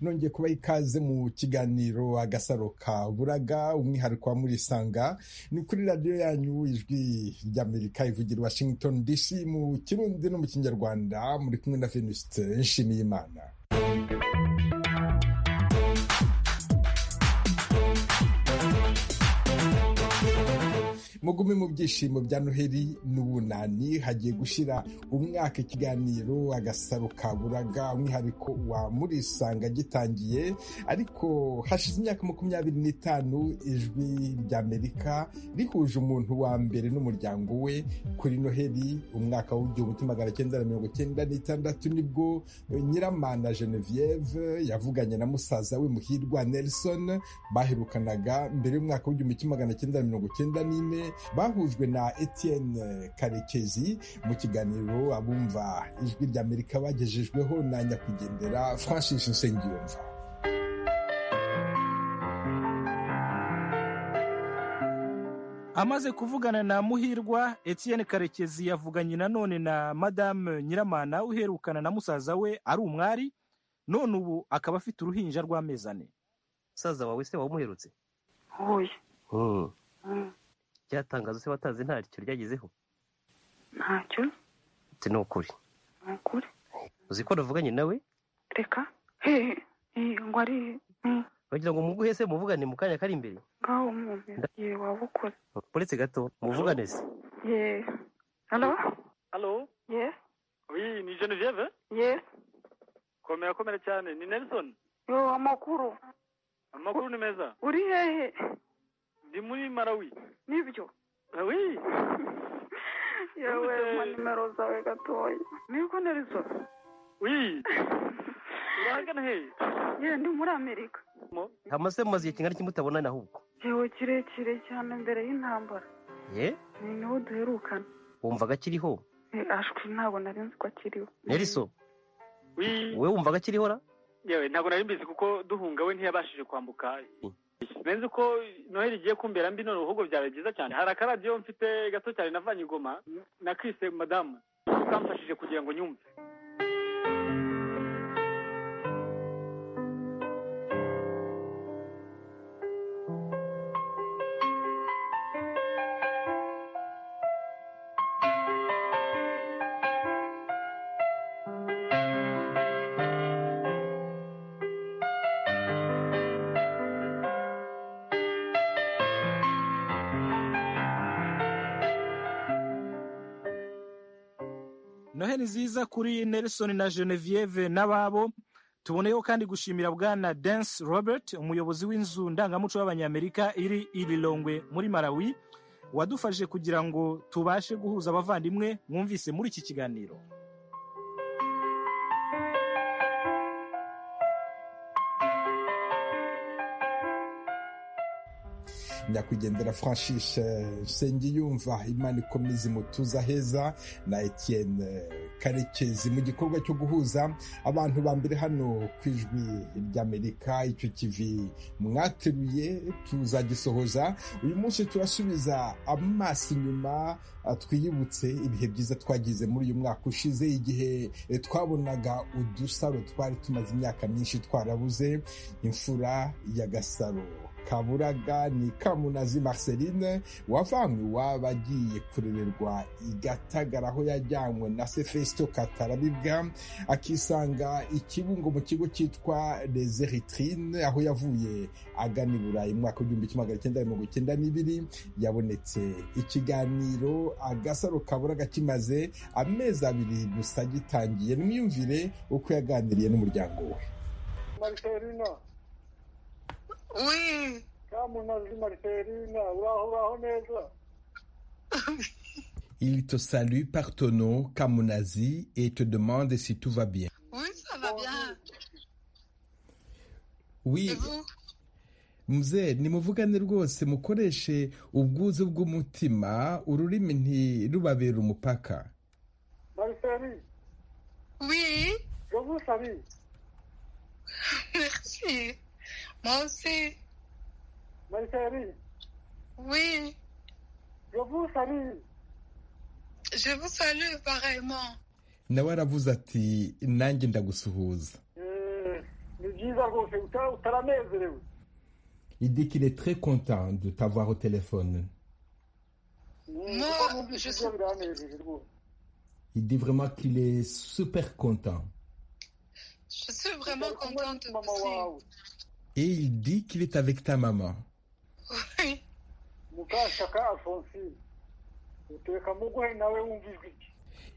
nongeye kubaha ikaze mu kiganiro agasaro ka buraga umwihariko wa murisanga ni kuri radiyo yanyu ijwi ry'amerika ivugira washington dc mu kirundi no mu kinyarwanda muri kumwe na venuste nshimiyimana mugume mu byishimo bya noheli n'ubunani hagiye gushyira umwaka ikiganiro agasaro ka buraga umwihariko wa murisanga gitangiye ariko hashize imyaka makumyabiri n'itanu ijwi ry'amerika rihuje umuntu wa mbere n'umuryango we kuri noheli umwaka w'igihumbi kimwe magana cyenda na mirongo cyenda n'itandatu nibwo nyiramana genevieve yavuganye na musaza we muhirwa nelson baherukanaga mbere y'umwaka w'igihumbi kimwe magana cyenda na mirongo cyenda n'ine bahujwe na Etienne karekezi mu kiganiro abumva ijwi ry'amerika bagejejweho na nyakwigendera francis nsengiyumva amaze kuvugana na muhirwa Etienne karekezi yavuganye nanone na madame nyiramana uherukana na musaza we ari umwari none ubu akaba afite uruhinja rw'amezi ane musaza wawe se wamuherutse uyu byatangaza se batazi nta cyo ryagezeho ntacyo ati ni ukuri ni ukuri uzi ko navuganye nawe reka hehe ngo ari bagira ngo muguhe se muvugane mu kanya kari imbere ngaho umuntu ye waba ukora uretse gato muvugane se ye halo halo ye uyi ni genevieve ye komera komera cyane ni nelson yo amakuru amakuru ni meza uri hehe ndi muri marawi nibyo oui yewe ma nimero zawe gatoya niko narizo oui urahagana hehe ye ndi muri amerika hamaze mumaze igihe kingana kimutabonana ahubwo yewe kirekire cyane mbere y'intambara ye ni niho duherukana wumvaga akiriho Eh, ashwi ntabwo nari nzi ko akiriho nelson oui wowe wumvaga akiriho ra yewe ntabwo nari mbizi kuko duhunga we ntiyabashije kwambuka benzi ko noheli igiye kumbera mbi none ahubwo byaba byiza cyane hari akaradiyo mfite gato cyane navanye igoma nakise madamu kamfashije kugira ngo nyumve noheli nziza kuri nelson na genevieve n'ababo tuboneyeho kandi gushimira bwana dance robert umuyobozi w'inzu ndangamuco y'abanyamerika iri i Lilongwe muri marawi wadufashije kugira ngo tubashe guhuza abavandimwe mwumvise muri iki kiganiro nyakwigendera francis nsengiyumva imana ikomeze imutuza heza na etienne karekezi mu gikorwa cyo guhuza abantu ba mbere hano ku ijwi ry'amerika icyo kivi mwateruye tuzagisohoza uyu munsi turasubiza amaso inyuma twiyibutse ibihe byiza twagize muri uyu mwaka ushize igihe twabonaga udusaro twari tumaze imyaka myinshi twarabuze imfura ya gasaro kaburaga ni kamunazi marceline wavanywe iwabo agiye kurererwa igatagara aho yajyanywe na se fesito katarabibwa akisanga ikibungo mu kigo cyitwa les eritrine aho yavuye agana i burayi mu mwaka w'igihumbi kimwe magana cyenda mirongo icyenda n'ibiri yabonetse ikiganiro agasaro kaburaga kimaze amezi abiri gusa gitangiye nimwiyumvire uko yaganiriye n'umuryango we mariserina Oui, kamunazi mariserina uraho uraho neza Il te salue par ton nom, Kamunazi, et te demande si tout va bien. oui, ça va bien. Oui, Et vous mzee nimuvugane rwose mukoreshe ubwuzu bw'umutima ururimi ntirubabere umupaka mariseri Oui, je vous salue merci. Moi aussi. mariseri Oui, je vous salue je vous salue pareillement. nawe aravuze ati nanjye ndagusuhuza Eh, ni byiza rwose uta- utaranezerewe Il dit qu'il est très content de t'avoir au téléphone. Mm, Moi, uko mwumvise je ibyo sais- biranejeje rwose Il dit vraiment qu'il est super content. Je suis vraiment Uri kumwe contente mama aussi. wawe Et il dit qu'il est avec ta maman. Oui. mukashaka alphonsine uteka muguhe nawe wumva ijwi rye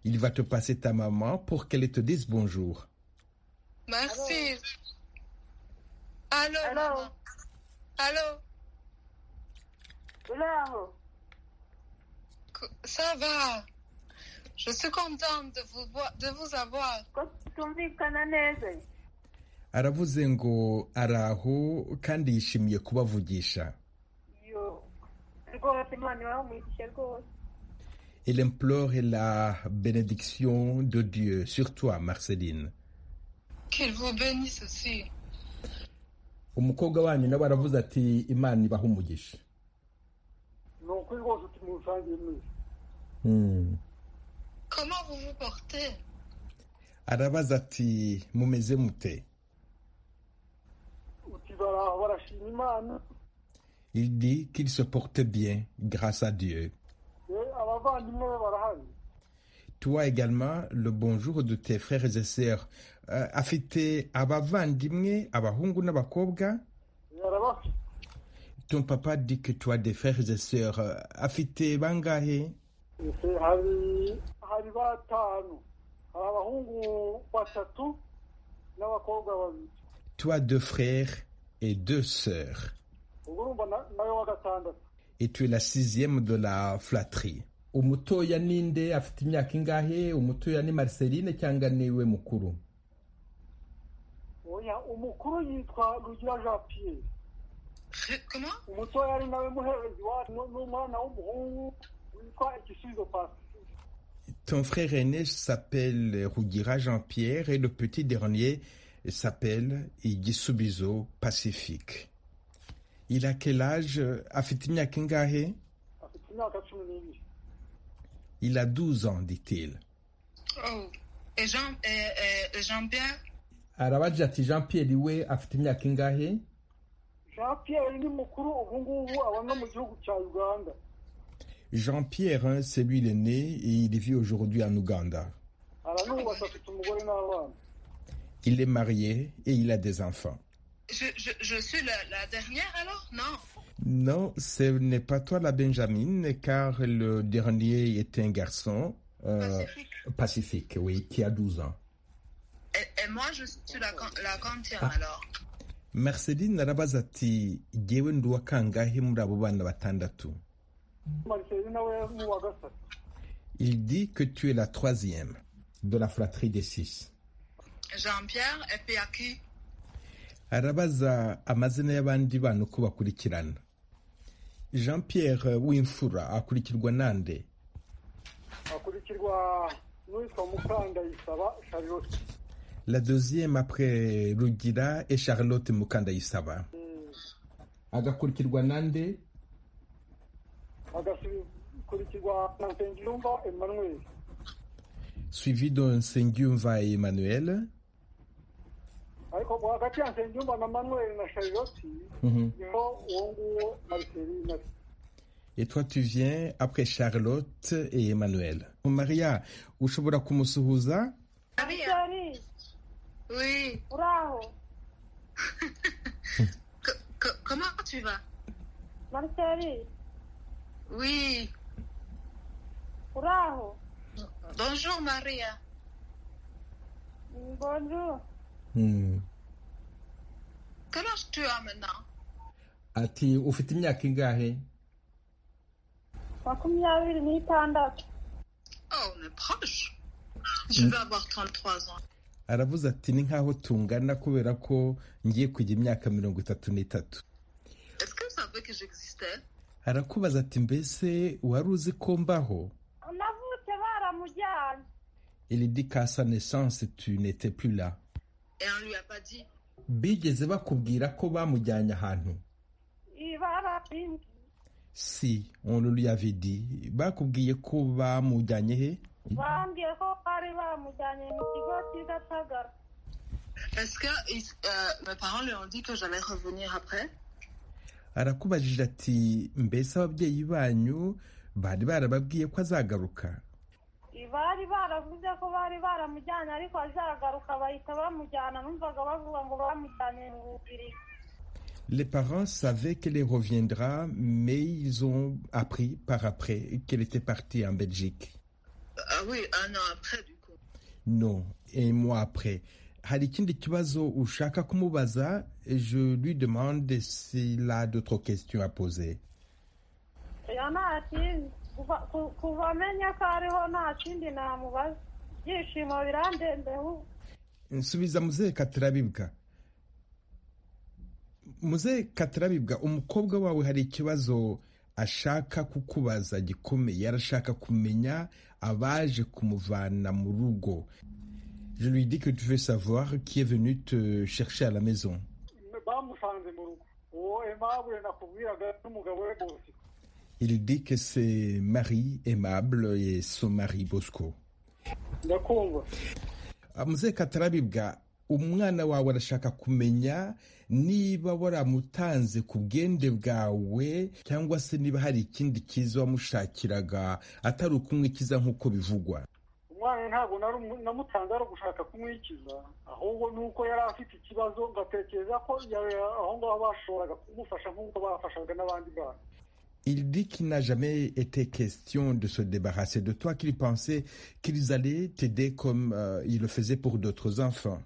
Il va te passer ta maman pour qu'elle te dise bonjour. Merci. Allô, Allô. maman. Allô, uri aho co- ça va Je suis contente de vous, voir- de vous avoir. ko tumvikana neza aravuze ngo araho kandi yishimiye kubavugisha yo rwose imana ibaha umugisha rwose Elle implore la bénédiction de Dieu sur toi, Marceline. Qu'il vous bénisse aussi. umukobwa wanyu nawe aravuze ati imana ibaha umugisha ni ukuri rwose uti musangiye mwese Hmm. Comment vous vous portez arabaza ati mumeze mute uti baraho barashima imana il dit qu'il se porte bien grâce à Dieu eh, abavandimwe be barahari toi également le bonjour de tes frères et sœurs Euh, afite abavandimwe abahungu n'abakobwa yarabafite ton papa dit que tu as des frères et sœurs Euh, afite bangahe ese hari hari batanu hari abahungu batatu n'abakobwa babiri tu as deux frères et deux sœurs ubwo urumva na- nawe wa gatandatu et tu es la sixième de la flatterie. umutoya ninde afite imyaka ingahe umutoya ni marceline cyangwa niwe mukuru oya umukuru yitwa rugira jean pierre Ré- Comment umutoya ari nawe muherezi wacu ni- ni umwana w'umuhungu witwa igisubizo pasifike ton frère aîné s'appelle Rougira Jean-Pierre et le petit dernier s'appelle Igisubizo Pacifique il a quel âge afite imyaka ingahe afite imyaka cumi n'ibiri il a 12 ans dit-il Oh. Et Jean, et, et Jean-Pierre arabagira ati Jean Pierre we afite imyaka ingahe jean pierre ni mukuru ubu ngubu aba no mu gihugu cya uganda Jean Pierre hein, c'est lui l'aîné et il vit aujourd'hui en Ouganda aranubatse afite umugore n'abana il est marié et il a des enfants je, je, je suis la, la dernière alors Non. Non, ce n'est pas toi la Benjamin, car le dernier est un garçon euh, Pacifique. pacifique, oui, qui a 12 ans. Et, et moi, je suis la, can- la quantième Ah. alors. Marceline arabaza ati jyewe ndi uwa kangahe muri abo bana batandatu mariseline nawe ni uwa gatatu il dit que tu es la troisième de la fratrie des six Jean-Pierre, et puis à qui arabaza amazina y'abandi bana uko bakurikirana jean pierre w'imfura akurikirwa nande akurikirwa n'uwitwa mukandayisaba charlotte la deuxième après rugira et charlotte mukandayisaba Eh, agakurikirwa nande agakurikirwa na nsengiyumva emmanuel suivi de Nsengiyumva Emmanuel. ariko hagati ya nsengiyumva na manuel na charlotte niho uwo nguwo mariseline ari Et toi, tu viens après Charlotte et Emmanuel. Maria, ushobora kumusuhuza? Maria. ari Oui. uri aho Que- que- comment tu vas marceli Oui. uri aho Bonjour, Maria. bonjour Hmm. Quel âge tu as maintenant Ati, ufite imyaka ingahe? makumyabiri n'itandatu Oh, on est proche. Je vais avoir 33 ans. Aravuze ati, ni nkaho tungana kubera ko ngiye kujya imyaka mirongo itatu n'itatu. Est-ce que vous savez que j'existais Arakubaza ati, mbese wari uzi ko mbaho? navutse baramujyanye Il dit qu'à sa naissance, tu n'étais plus là. Et on lui a pas dit. Bigeze bakubwira ko bamujyanye ahantu? ibarabindi Si, on le lui avait dit. Bakubwiye ko bamujyanye he? bambwiye ko bari bamujyanye mu kigo cy'i gatagara Est-ce que euh, mes parents leur ont dit que j'allais revenir après arakubajije ati mbese ababyeyi banyu bari barababwiye ko azagaruka bari baravuze ko bari baramujyanye ariko azagaruka bahita bamujyana numvaga bavuga ngo bamujyanye mu bubirigi Les parents savaient qu'elle reviendra, mais ils ont appris par après qu'elle était partie en Belgique. Ah oui, un an après du coup. Non, un mois après. hari ikindi kibazo ushaka kumubaza je lui demande s'il a d'autres questions à poser yana ati kuva amenya ko ariho nta kindi namubaza ibyishimo birandembeho nsubiza muzehe katarabibwa muzehe katarabibwa umukobwa wawe hari ikibazo ashaka kukubaza gikomeye arashaka kumenya abaje kumuvana mu rugo je lui dis que tu veux savoir qui est venu te chercher à la maison. Il dit que c'est Marie aimable et son mari Bosco. Mzee Katarabibwa umwana wawe arashaka kumenya niba waramutanze ku bwende bwawe cyangwa se niba hari ikindi cyiza wamushakiraga atari ukumwikiza nk'uko bivugwa umwana ntabwo namutanze ari ugushaka kumwikiza ahubwo ni uko yari afite ikibazo ngatekereza ko aho ngaho bashoboraga kumufasha nk'uko bafashaga n'abandi bana Il dit qu'il n'a jamais été question de se débarrasser de toi, qu'il pensait qu'ils allaient t'aider comme euh, il le faisait pour d'autres enfants.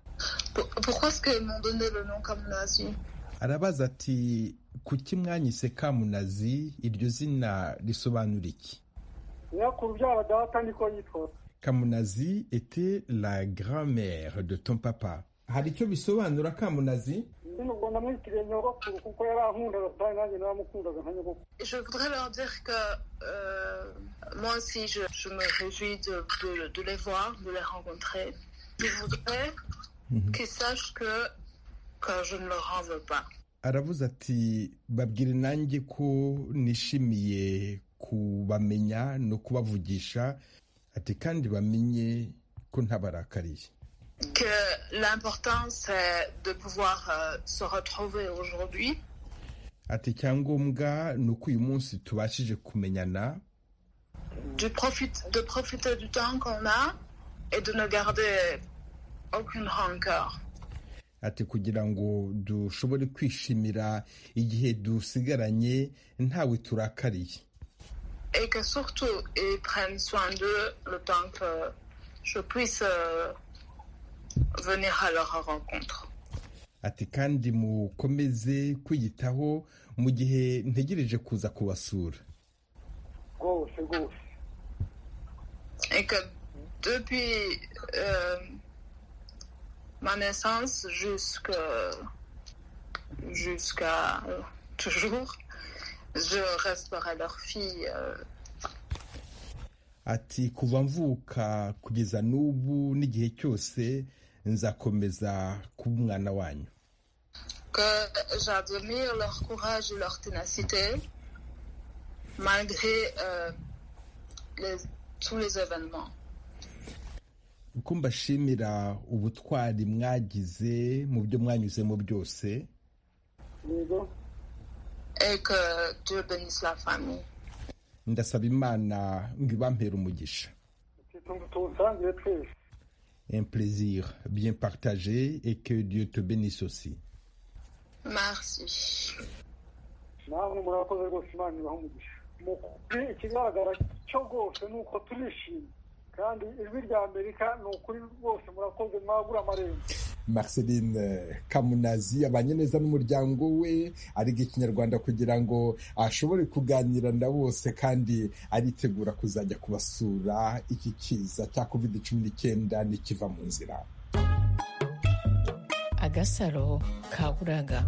Pourquoi est-ce qu'ils m'ont donné le nom Kamunazi arabaza ati kuki mwanyise kamunazi iryo zina risobanura iki nyakuru byaba data niko yitwa kamunazi était la grand-mère de ton papa hari icyo bisobanura kamunazi Je voudrais leur dire que euh, moi aussi, je, je me réjouis de, de- de les voir, de les rencontrer. Je voudrais qu'ils sachent que, que je ne leur en veux pas. aravuze ati babwire nanjye ko nishimiye kubamenya no kubavugisha ati kandi bamenye ko ntabarakariye Que l'important, c'est de pouvoir euh, se retrouver aujourd'hui. ati icyangombwa ni uko uyu munsi tubashije kumenyana de, profite- de profiter du temps qu'on a et de ne garder aucune rancœur. ati kugira ngo dushobore kwishimira igihe dusigaranye ntawe turakariye Et que surtout, ils prennent soin d'eux le temps que je puisse euh, venir à leur rencontre. ati kandi mukomeze kwiyitaho mu gihe ntegereje kuza kubasura rwose rwose Et que depuis euh, ma naissance jusque- jusqu'à euh, toujours, je resterai leur fille. euh, ati kuva mvuka kugeza n'ubu n'igihe cyose nzakomeza kuba umwana wanyu que j'admire leur courage et leur ténacité malgré euh, les- tous les événements. uko mbashimira ubutwari mwagize mu byo mwanyuzemo byose yego Et que Dieu bénisse la famille. ndasaba imana ngo ibampere umugisha tuwusangire twese un plaisir bien partagé et que Dieu te bénisse aussi Merci. namwe murakoze rwose imana ibaha umugisha mu kuri ikigaragara cyo rwose ni uko turishimye kandi ijwi rya amerika ni ukuri rwose murakoze mwagura amarembo Marceline eh, Kamunazi abanye neza n'umuryango we ariga ikinyarwanda kugira ngo ashobore kuganira na bose kandi aritegura kuzajya kubasura iki kiza cya covid cumi n'icyenda nikiva mu nzira agasaro kaburaga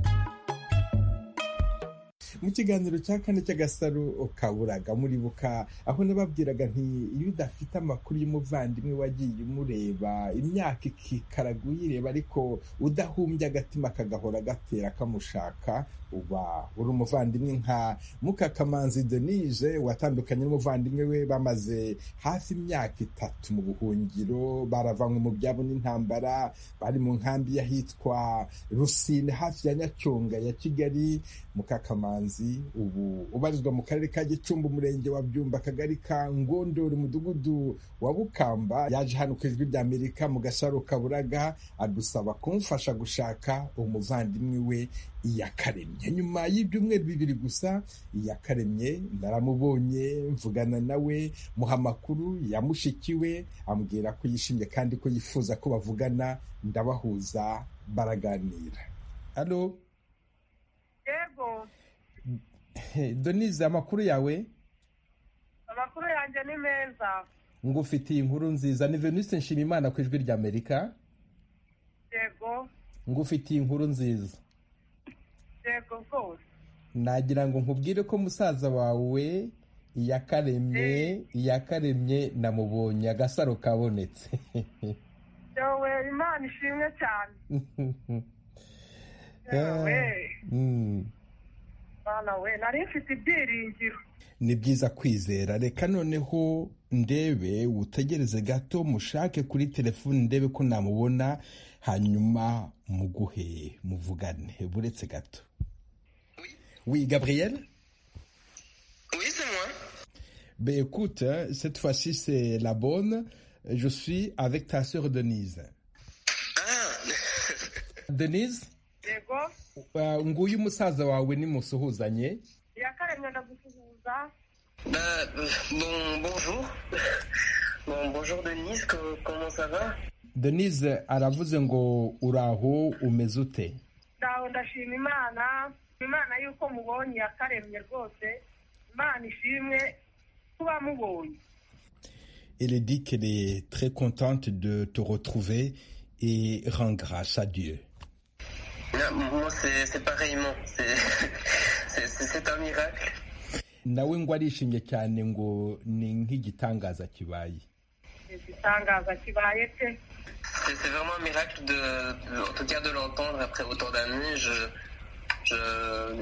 mu kiganiro cya kane cy'agasaro kaburaga muribuka aho nababwiraga nti iyo udafite amakuru y'umuvandimwe wagiye umureba imyaka ikikaraga uyireba ariko udahumbya agatima kagahora gatera kamushaka uba uri umuvandimwe nka mukakamanzi denise watandukanye n'umuvandimwe we bamaze hafi imyaka itatu mu buhungiro baravanywe mu byabo n'intambara bari mu nkambi y'ahitwa rusine hafi ya nyacyonga ya kigali mukakamanzi ubu ubarizwa mu karere ka gicumbi umurenge wa byumba akagari ka ngondori umudugudu wa bukamba yaje hano ku ijwi ry'amerika mu gasaro kaburaga adusaba kumufasha gushaka umuvandimwe we iyakaremye nyuma y'ibyumweru bibiri gusa iyakaremye ndaramubonye mvugana nawe muha amakuru ya mushiki we ambwira ko yishimye kandi ko yifuza ko bavugana ndabahuza baraganira hano yego donize amakuru yawe amakuru yanjye ni meza ngufitiye inkuru nziza ni venise nshimimana ku ijwi ry'amerika yego ngufitiye inkuru nziza yego rwose nagira ngo nkubwire ko musaza wawe iyakaremye iyakaremye namubonye agasaro kabonetse yewe imana ishimwe cyane yewe mwana we nari mfite ibyiringiro ni byiza kwizera reka noneho ndebe utegereze gato mushake kuri telefoni ndebe ko namubona hanyuma muguhe muvugane buretse gato oui gabriel Oui, c'est moi. ben écoute hein, cette fois-ci c'est la bonne je suis avec ta sœur denise denise yego uh, nguyu umusaza wawe nimusuhuzanye iyakaremye ndagusuhuza Bah, euh, bon, bonjour. Bon, bonjour Denise, co- comment ça va denise aravuze ngo uraho umeze ute ndaho ndashima imana imana y'uko mubonye iyakaremye rwose imana ishimwe kuba mubonye Elle dit qu'elle est très contente de te retrouver et rend grâce à Dieu. Non, Moi, c'est c'est pareillement. C'est- C'est c'est- c'est un miracle. nawe ngo arishimye cyane ngo ni nk'igitangaza kibaye ni igitangaza kibaye pe C'est c'est vraiment un miracle, de, en tout cas de l'entendre après autant d'années. Je, je,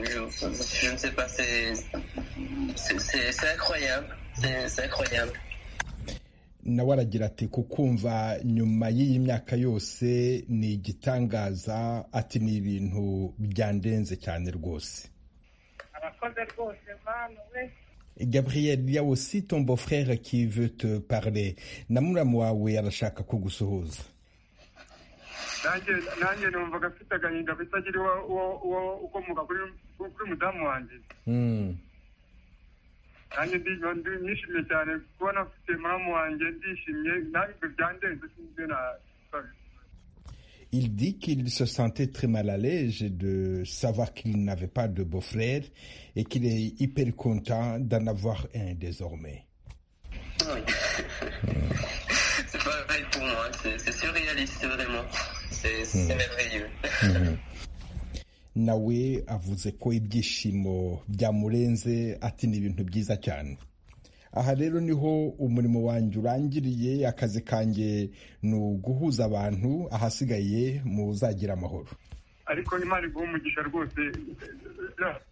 je, je ne sais pas, c'est c'est- c'est- c'est incroyable. C'est c'est incroyable. nawe aragira ati kukumva nyuma y'iyi myaka yose ni igitangaza ati ni ibintu byandenze cyane rwose abakoze rwose mwana we gabriel il y a aussi ton beau frère qui veut te parler na muramu wawe arashaka kugusuhuza nanjye nanjye numvaga mfite agahinda bitagira uwo uwo- uwo- ukomoka kuri kuri mudamu wanjye Mm. nanjye ndi- ndi- nishimye cyane kubona mfite muramu wanjye ndishimye nanjye byandenze sinzi na Il dit qu'il se sentait très mal à l'aise de savoir qu'il n'avait pas de beau-frère et qu'il est hyper content d'en avoir un désormais. Oui. c'est pareil pour moi. C'est c'est surréaliste, vraiment. C'est c'est merveilleux. nawe avuze ko ibyishimo byamurenze ati ni ibintu byiza cyane aha rero niho umurimo wanjye urangiriye akazi kanjye ni uguhuza abantu ahasigaye muzagira amahoro ariko imana iguha umugisha rwose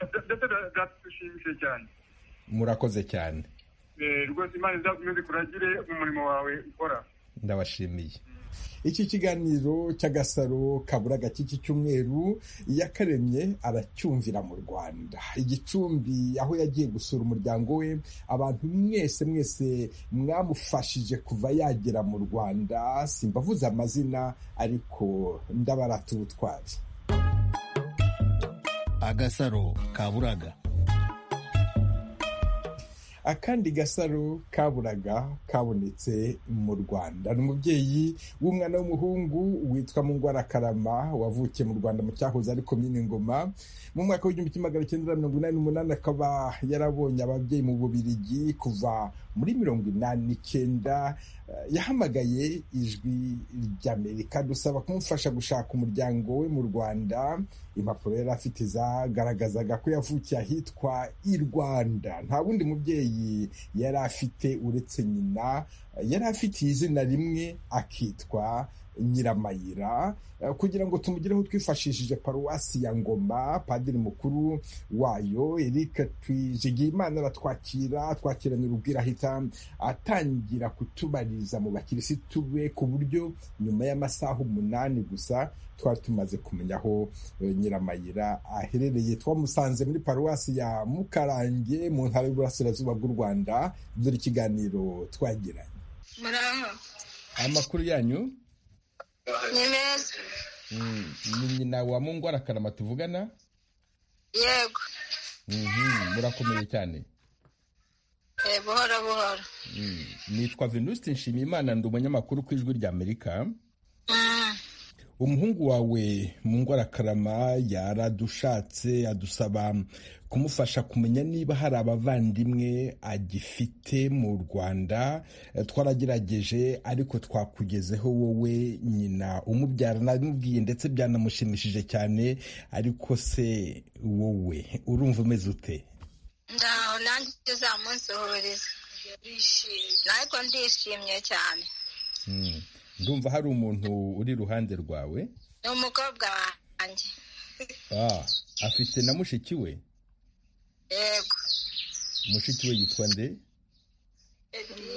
ndetse biradushimishije cyane murakoze cyane Eh, rwose imana izakomeze kuragire mu murimo wawe ukora ndabashimiye iki kiganiro cy'agasaro kaburaga cy'iki cyumweru yakaremye aracyumvira mu rwanda igicumbi aho yagiye gusura umuryango we abantu mwese mwese mwamufashije kuva yagera mu rwanda simbavuze amazina ariko ndabarata ubutwari agasaro kaburaga akandi gasaro kaburaga kabonetse mu rwanda ni umubyeyi w'umwana w'umuhungu witwa mungwara karama wavukiye mu rwanda mu cyahoze ari komine ngoma mu mwaka w'igihumbi kimwe magana cyenda mirongo inani n'umunani akaba yarabonye ababyeyi mu bubirigi kuva muri mirongo inani n'icyenda Eh, yahamagaye ijwi ry'amerika dusaba kumufasha gushaka umuryango we mu rwanda impapuro yari afite zagaragazaga ko yavukiye ahitwa i rwanda nta wundi mubyeyi yari afite uretse nyina yari afitiye izina rimwe akitwa nyiramayira kugira ngo tumugireho twifashishije paruwasi ya ngoma padiri mukuru wayo eric twijigiyimana aratwakira twakiranye urubwira ahita atangira kutubariza mu bakirisitu be ku buryo nyuma y'amasaha umunani gusa twari tumaze kumenya aho nyiramayira aherereye twamusanze muri paruwasi ya mukarange mu ntara y'uburasirazuba bw'u rwanda dore ikiganiro twagiranye amakuru yanyu ni meza ni nyina wa mungwara karama tuvugana yego Mhm, murakomeye cyane Eh, buhoro buhoro Mm, nitwa venuste nshimiyimana ndi umunyamakuru ku ijwi rya amerika umuhungu wawe mu ngwarakarama yaradushatse adusaba kumufasha kumenya niba hari abavandimwe agifite mu rwanda Eh, twaragerageje ariko twakugezeho wowe nyina umubyara nabimubwiye ndetse byanamushimishije cyane ariko se wowe urumva umeze ute ndaho nanjye uzamunsuhuriza ariko ndishimye cyane Mm. ndumva hari umuntu uri iruhande rwawe ni umukobwa wanjye Ah, afite na mushiki we yego mushiki we yitwa nde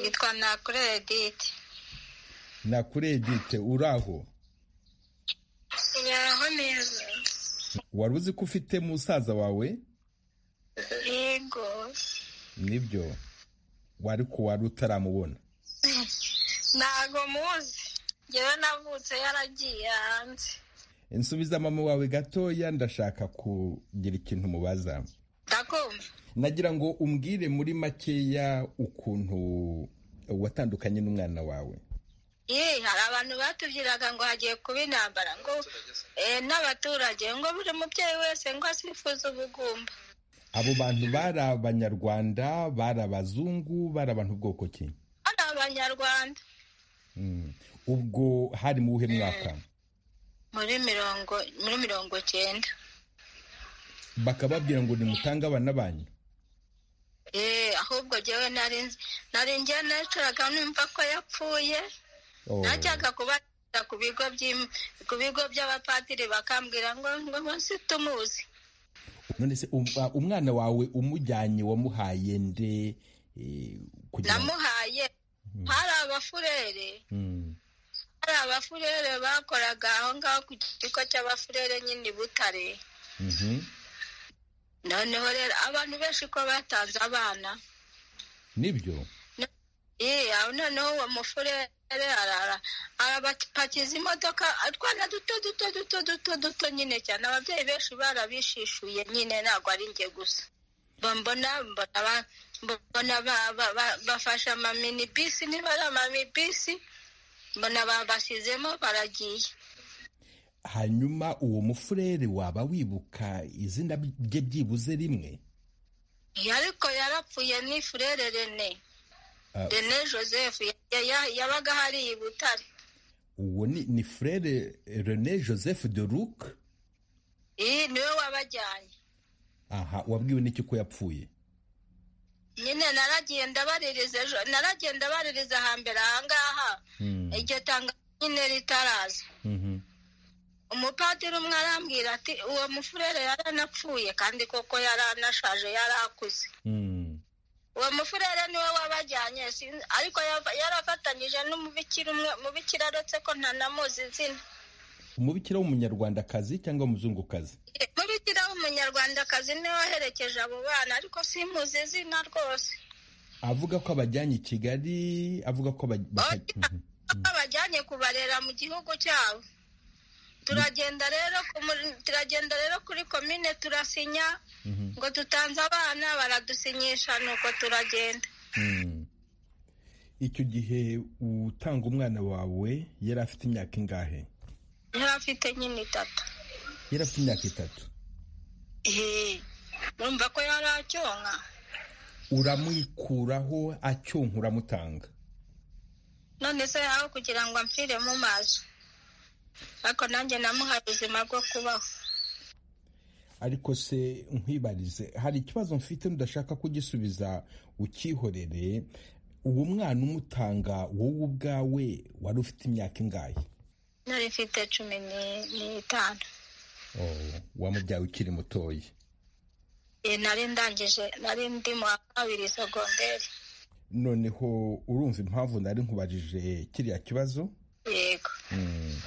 yitwa nakure edite nakure edite uri aho yaho neza wari uzi ko ufite musaza wawe yego nibyo wari ku wari utaramubona ntago muzi njyewe navutse yaragiye hanze nsubiza mama wawe gatoya ndashaka kugira ikintu mubaza ndakumva nagira ngo umbwire muri makeya ukuntu watandukanye n'umwana wawe Ye, hari abantu batubwiraga ngo hagiye kuba intambara ngo eh, n'abaturage ngo buri mubyeyi wese ngo asifuze ubugumba abo bantu bari abanyarwanda bari abazungu bari abantu bwoko ki ari abanyarwanda Mm. ubwo hari mu buhe mwaka muri mirongo muri mirongo cyenda bakababwira ngo nimutange abana banyu Eh, ahubwo jyewe nari nzi- nari njye nacuraga numva ko yapfuye Oh. najyaga kubariza ku bigo by'im- ku bigo by'abapadiri bakambwira ngo ngo munsi tumuzi none se um- uh, umwana wawe umujyanye wamuhaye nde eh, kugira ngo namuhaye hari abafurere Mm. hari abafurere bakoraga aho ngaho ku kigo cy'abafurere nyine i butare Mhm. noneho rero abantu benshi ko batanze abana nibyo Ye, aho noneho uwo mufurere arara arabapakiza imodoka atwana duto duto duto duto duto nyine cyane ababyeyi benshi barabishishuye nyine ntabwo ari njye gusa Mba mbona mbona ba- mbona ba- ba- ba- bafashe amamini bisi niba ari amamini bisi mbona babashyizemo baragiye hanyuma uwo mufurere waba wibuka izina rye byibuze rimwe Ye, ariko yarapfuye ni furere rene Ah. rene joseph ya- ya- yabaga hariya i butare uwo ni, ni frere rene joseph de luc iyi niwe wabajyanye aha wabwiwe n'iki ko yapfuye nyine naragenda baririza ejo naragenda baririza hambere ahangaha iryo tanga nyine ritaraza Mhm. umupadiri umwe arambwira ati uwo mufurere yaranapfuye kandi koko yaranashaje yarakuze uwo mufurere niwe wabajyanye sinzi- ariko yava- yarafatanyije n'umubikira umwe mubikira aretse ko ntanamuzi izina umubikira w'umunyarwandakazi cyangwa umuzungukazi mubikira w'umunyarwandakazi niwe waherekeje abo bana ariko simuzi izina rwose avuga ko abajyanye i kigali avuga ko baj- baka- Mhm. kuko bajyanye kubarera mu gihugu cyabo turagenda rero ku muri- turagenda rero kuri komine turasinya ngo dutanze abana baradusinyisha nuko turagenda Mm. icyo gihe utanga umwana wawe yari afite imyaka ingahe yari afite nyine itatu yari afite imyaka itatu Ehe, urumva ko yari acyonka uramwikuraho acyonka uramutanga none se aho kugira ngo amfire mu maso ariko nanjye namuhaye ubuzima bwo kubaho ariko se nkwibarize hari ikibazo mfite ndashaka kugisubiza ukihorere uwo mwana umutanga wowe ubwawe wari ufite imyaka ingahe nari mfite cumi ni- n'itanu wamubyaye ukiri mutoya Eh, nari ndangije nari ndi mu wa kabiri sogonderi noneho urumva impamvu nari nkubajije kiriya kibazo yego Mm.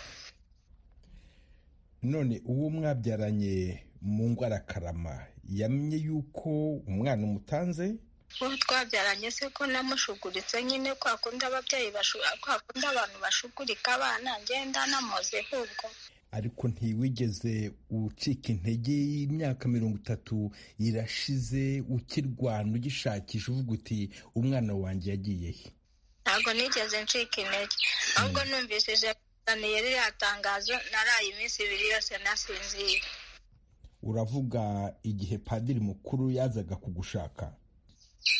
none uwo mwabyaranye mu ngwarakarama yamenye yuko umwana umutanze ubu twabyaranye se ko namushuguritse nyine kwa kundi ababyeyi bashu- kwa kundi abantu bashugurika abana ngenda namoze ahubwo ariko ntiwigeze ucika intege y'imyaka mirongo itatu irashize ukirwana ugishakisha uvuga uti umwana wanjye yagiye he ntabwo nigeze ncika intege ahubwo numvishije azaniye ririya tangazo naraye iminsi ibiri yose nasinziye uravuga igihe padiri mukuru yazaga kugushaka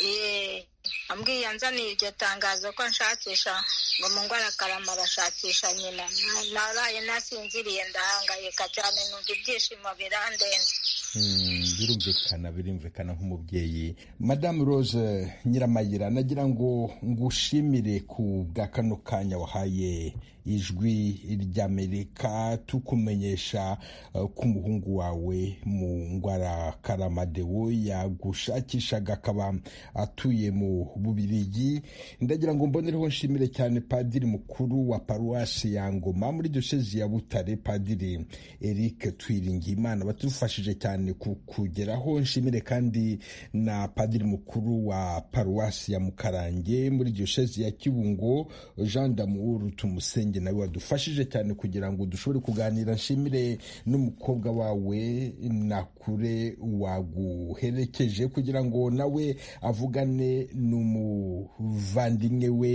Yee, ambwiye anzaniye iryo tangazo ko nshakisha ngo mu ngwarakarama arashakisha nyina Na- naraye nasinziriye ndahangayika cyane numva ibyishimo birandenze Mm, birumvikana birumvikana nk'umubyeyi madamu rose nyiramayira nagira ngo ngushimire ku bwa kano kanya wahaye ijwi ry'amerika tukumenyesha uh, ko umuhungu wawe mu ngwara karamadewo yagushakishaga akaba atuye mu bubirigi ndagira ngo mbonereho nshimire cyane padiri mukuru wa paruwasi ya ngoma muri diyosezi ya butare padiri eric twiringiyimana batufashije cyane ku kugeraho nshimire kandi na padiri mukuru wa paruwasi ya mukarange muri diyosezi ya kibungo jean damour tumusenge nawe wadufashije cyane kugira ngo dushobore kuganira nshimire n'umukobwa wawe nakure waguherekeje kugira ngo nawe avugane n'umuvandimwe we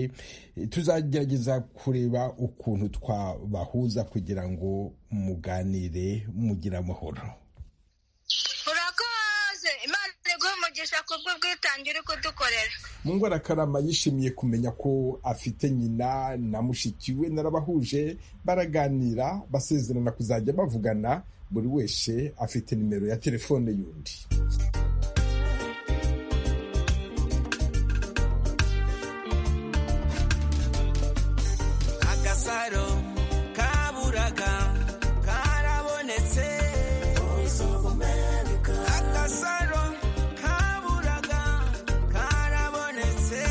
tuzagerageza kureba ukuntu twabahuza kugira ngo muganire mugire amahoro urakoze imana iguhe umugisha kubw'ubwitange uri kudukorera mu ngwarakarama yishimiye kumenya ko afite nyina na mushiki we narabahuje baraganira basezerana kuzajya bavugana buri wese afite nimero ya telefone y'undi agasaro kaburaga karabonetse agasaro kaburaga karabonetse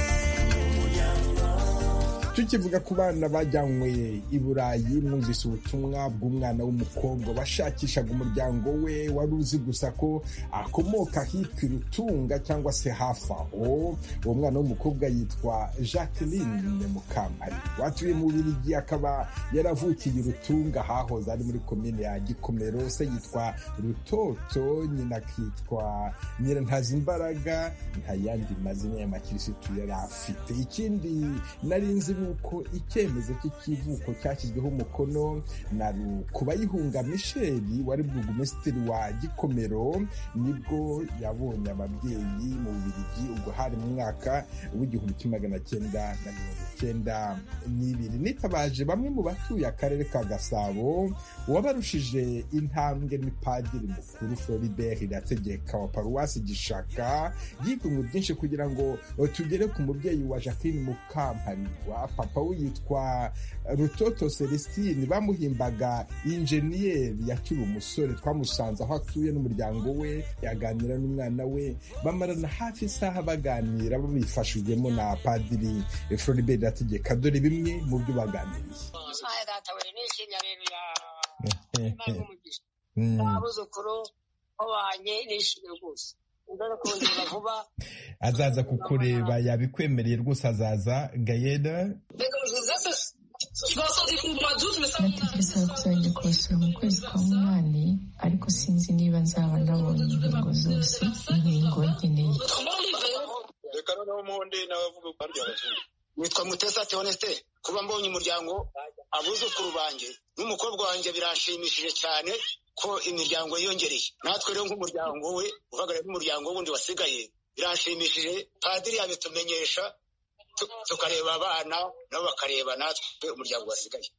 tukivuga ku bana bajyanywe i burayi mwumvise ubutumwa bw'umwana w'umukobwa bashakishaga umuryango we wari uzi gusa ko akomoka hitwa irutunga cyangwa se hafi aho uwo mwana w'umukobwa yitwa jacqueline mukampari watuye mu birigi akaba yaravukiye irutunga hahoze ari muri komine ya gikomero se yitwa rutoto nyina akitwa nyirantazi imbaraga nta yandi mazina y'abakirisitu yari afite ikindi nari nzi ni uko icyemezo cy'ikivuko cyashyizweho umukono na kubayihunga misheli wari bwugumesitiri wa gikomero nibwo yabonye ababyeyi mu bubirigi ubwo hari mu mwaka w'igihumbi kimwe magana cyenda na mirongo icyenda n'ibiri nitabaje bamwe mu batuye akarere ka gasabo uwabarushije intambwe ni padiri mukuru floribert irategeka wa paruwasi gishaka yigomwe byinshi kugira ngo tugere ku mubyeyi wa jacqueline mukamparirwa papa we yitwa rutoto celestine bamuhimbaga injeniyeri yakiri umusore twamusanze aho atuye n'umuryango we yaganira n'umwana we bamarana hafi isaha baganira babifashijwemo na padiri floribert irategeka dore bimwe mu byo baganiriye Aye, data we nishimye aleluya Imana imuhe umugisha Mm. abuzukuru babanye nishimye rwose ndaza kongera vuba azaza kukureba yabikwemereye rwose azaza gayeda nategetse kuzajya kubasura mu kwezi kwa munani ariko sinzi niba nzaba nabonye inkingo zose inkingo nkeneye reka noneho umuhonde nawe avuga ko arya abazungu nitwa mutesa teonesite kuba mbonye umuryango abuzukuru banjye n'umukobwa wanjye biranshimishije cyane ko imiryango yiyongereye natwe rero nk'umuryango we uhagarariye n'umuryango wundi wasigaye biranshimishije padiri yabitumenyesha tu- tukareba abana nabo bakareba natwe umuryango wasigaye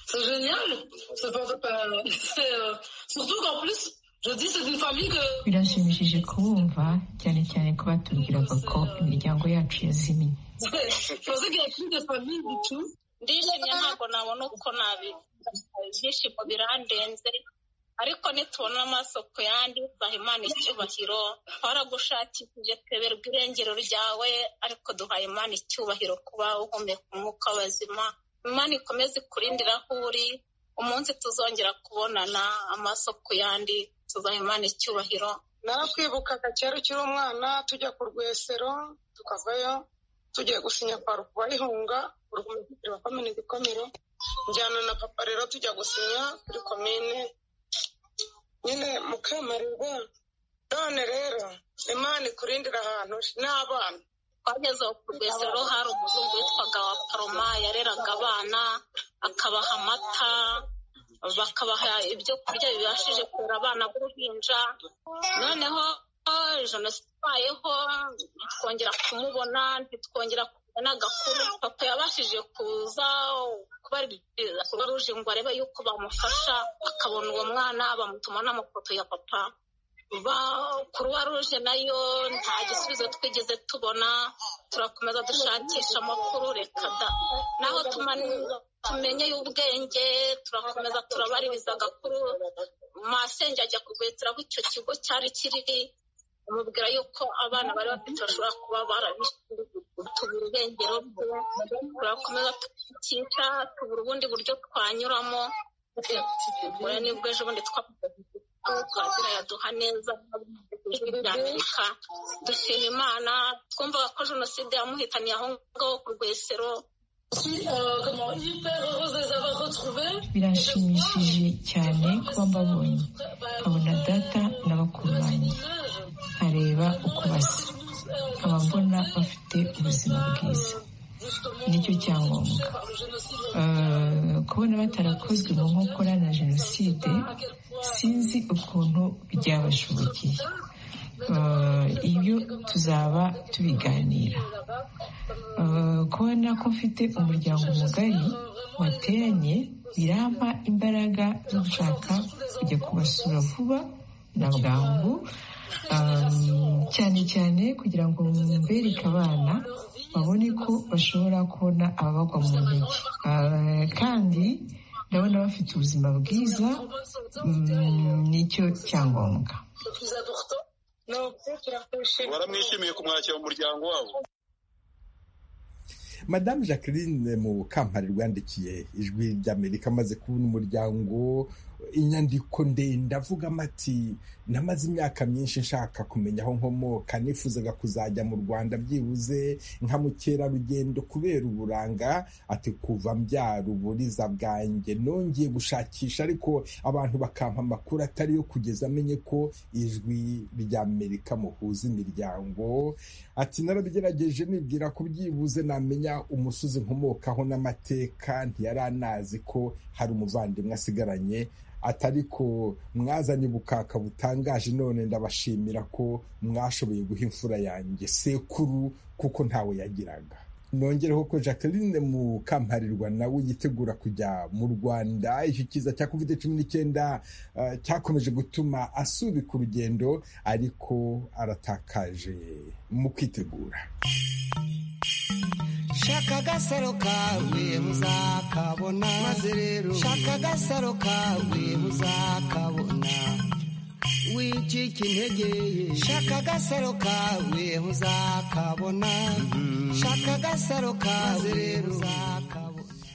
C'est génial. C'est pas- euh, c'est, euh, surtout qu'en plus, je dis c'est une famille que birashimishije kubumva cyane cyane ko batubwiraga ko imiryango yacu yazimiye je pensais qu'il n'y avait plus de famille du tout. ndishimye ntabwo nabona uko nabi ibyishimo birandenze ariko nitubona amaso ku yandi imana icyubahiro twaragushakishije tweberwa irengero ryawe ariko duhaye imana icyubahiro kuba uhumeka umwuka w'abazima imana ikomeze ikurindira aho uri umunsi tuzongera kubonana amaso ku yandi tuzaha imana icyubahiro narakwibukaga kera ukiri umwana tujya ku rwesero tukavayo tugiye gusinya kwa Rihunga urwumvikiro wa komine gikomero njyana na papa rero tujya gusinya kuri komine nyine mukamarirwa none rero imana ikurindira ahantu n'abana twageze aho ku rwesero hari umuzungu witwaga wa paroma yareraga abana akabaha amata bakabaha ibyo kurya bibashije kurera abana b'uruhinja noneho oh, jenoside ibayeho ntitwongera kumubona ntitwongera kubona agakuru papa yabashije kuza kubaririza kuba ruje ngo arebe yuko bamufasha akabona uwo mwana bamutuma n'amafoto ya papa kuruwa ruje nayo nta gisubizo twigeze tubona turakomeza dushakisha amakuru reka da naho tumani- tumenye y'ubwenge turakomeza turabaririza agakuru masenge ajya kugwetera aho icyo kigo cyari kiri amubwira yuko abana bari bafite bashobora kuba barabitubura irengero rye turakomeza tukica tubura ubundi buryo twanyuramo Ura nibwo ejo bundi twazira yaduha neza ijwi ry'amerika dushima imana twumvaga ko jenoside yamuhitaniye aho ngaho ku rwesero birashimishije cyane kuba mbabonye nkabona data na bakuru banjye nkareba uko basa nkaba mbona bafite ubuzima bwiza nicyo cyangombwa Eh, kubona batarakozwe mu nkokora na jenoside sinzi ukuntu byabashobokeye Eh, ibyo tuzaba tubiganira Eh, kubona ko mfite umuryango mugari wateranye birampa imbaraga zo gushaka kujya kubasura vuba na bwangu Um, cyane cyane kugira ngo mbereke abana babone ko bashobora kubona ababagwa mu ntege Uh, kandi ndabona bafite ubuzima bwiza um, nicyo cyangombwa baramwishimiye kumwakira mu muryango wabo madamu jacqueline mu kampani rwandikiye ijwi ry'amerika amaze kubona umuryango inyandiko ndende avugamo ati namaze imyaka myinshi nshaka kumenya aho nkomoka nifuzaga kuzajya mu rwanda byibuze nka mukerarugendo kubera uburanga ati kuva mbyara uburiza bwanjye nongeye gushakisha ariko abantu bakampa amakuru atari yo kugeza amenye ko ijwi ry'amerika muhuza imiryango ati narabigerageje nibwira ko byibuze namenya umusozi nkomokaho n'amateka ntiyaranazi ko hari umuvandimwe asigaranye ati ariko mwazanye ubukaka butangaje none ndabashimira ko mwashoboye guha imfura yanjye sekuru kuko ntawe yagiraga nongereho ko jacqueline mu kamparirwa nawe yitegura kujya mu rwanda icyo kiza cya covid cumi n'icyenda eh, cyakomeje gutuma asubika urugendo ariko aratakaje mu kwitegura shaka agasaro kawe uzakabona maze rero shaka agasaro kawe uzakabona wicika intege shaka agasaro kawe uzakabona shaka agasaro kawe uzakabona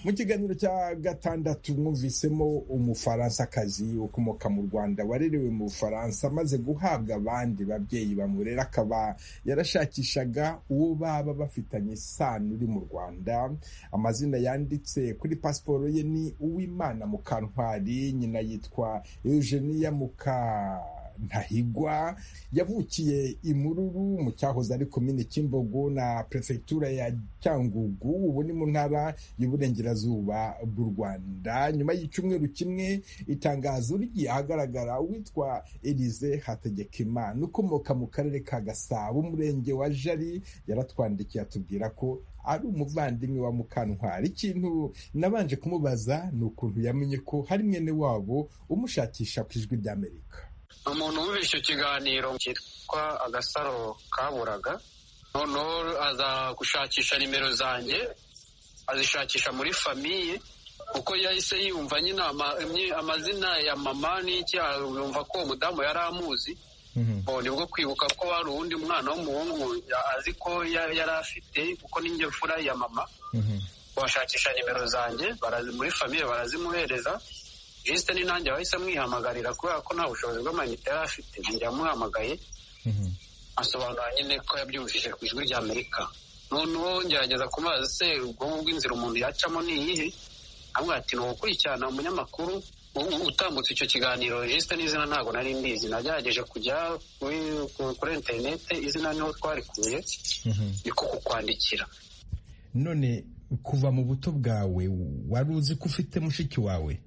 mu kiganiro cya gatandatu mwumvisemo umufaransa-kazi ukomoka mu rwanda warerewe mu bufaransa amaze guhabwa abandi babyeyi bamurera akaba yarashakishaga uwo baba bafitanye isano uri mu rwanda amazina yanditse kuri pasiporo ye ni uwimana mukantwari nyina yitwa eugenia muka ntahigwa yavukiye imururu mu cyahoze ari komine kimbogo na perefegitura ya cyangugu ubu ni mu ntara y'uburengerazuba bw'u rwanda nyuma y'icyumweru kimwe itangazo rigiye ahagaragara witwa elize hategekimana ukomoka mu karere ka gasabo umurenge wa jari yaratwandikiye atubwira ko ari umuvandimwe wa mukantwari ikintu nabanje kumubaza ni ukuntu yamenye ko hari mwene wabo umushakisha ku ijwi ry'amerika umuntu wumvise icyo kiganiro cyitwa agasaro kaburaga noneho aza gushakisha nimero zanjye azishakisha muri famiye kuko yahise yumva nyine ama- imyi- amazina ya mama n'icyaha yumva ko uwo mudamu yari amuzi Bo, nibwo kwibuka ko hari uwundi mwana w'umuhungu ya- azi ko ya- yari afite kuko n'injye mfura ya mama bashakisha nimero zanjye barazi- muri famiye barazimuhereza jisite ni nanjye wahise amwihamagarira kubera ko nta bushobozi bw'amayinite yari afite njya amuhamagaye asobanura nyine ko yabyumvise ku ijwi rya amerika noneho ngerageza kumaza se ubwonko bw'inzira umuntu yacamo ni iyihe amwe ati ni ugukurikirana umunyamakuru u- u- utambutse icyo kiganiro jisite n'izina ntabwo nari mbizi nagerageje kujya kuri ku- kuri interinete izina niho twarikuye niko kukwandikira none kuva mu buto bwawe wari uzi ko ufite mushiki wawe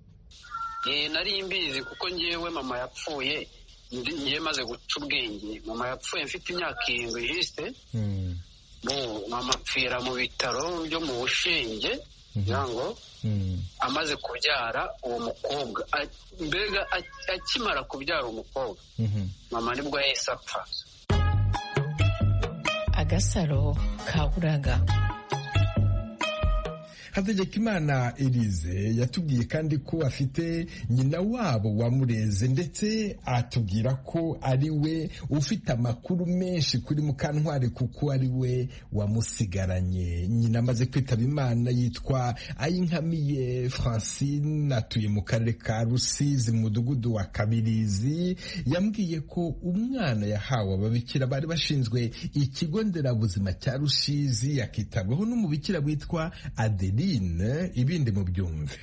Eh, nari mbizi kuko ngewe mama yapfuye ndi- ngewe maze guca ubwenge mama yapfuye mfite imyaka irindwi jisite bo mama apfira mu bitaro byo mu bushinge kugira ngo amaze kubyara uwo mukobwa A- mbega a- akimara kubyara umukobwa mama nibwo yahise apfa agasaro ka buraga hategekimana elize yatubwiye kandi ko afite nyina wabo wamureze ndetse atubwira ko ari we ufite amakuru menshi kuri mukantwari kuko ari we wamusigaranye nyina amaze kwitaba imana yitwa ayinkamiye francine atuye mu karere ka rusizi mu mudugudu wa kabirizi yambwiye ko umwana yahawe ababikira bari bashinzwe ikigo nderabuzima cya rusizi yakitabwaho n'umubikira witwa adeline ibindi mu byumve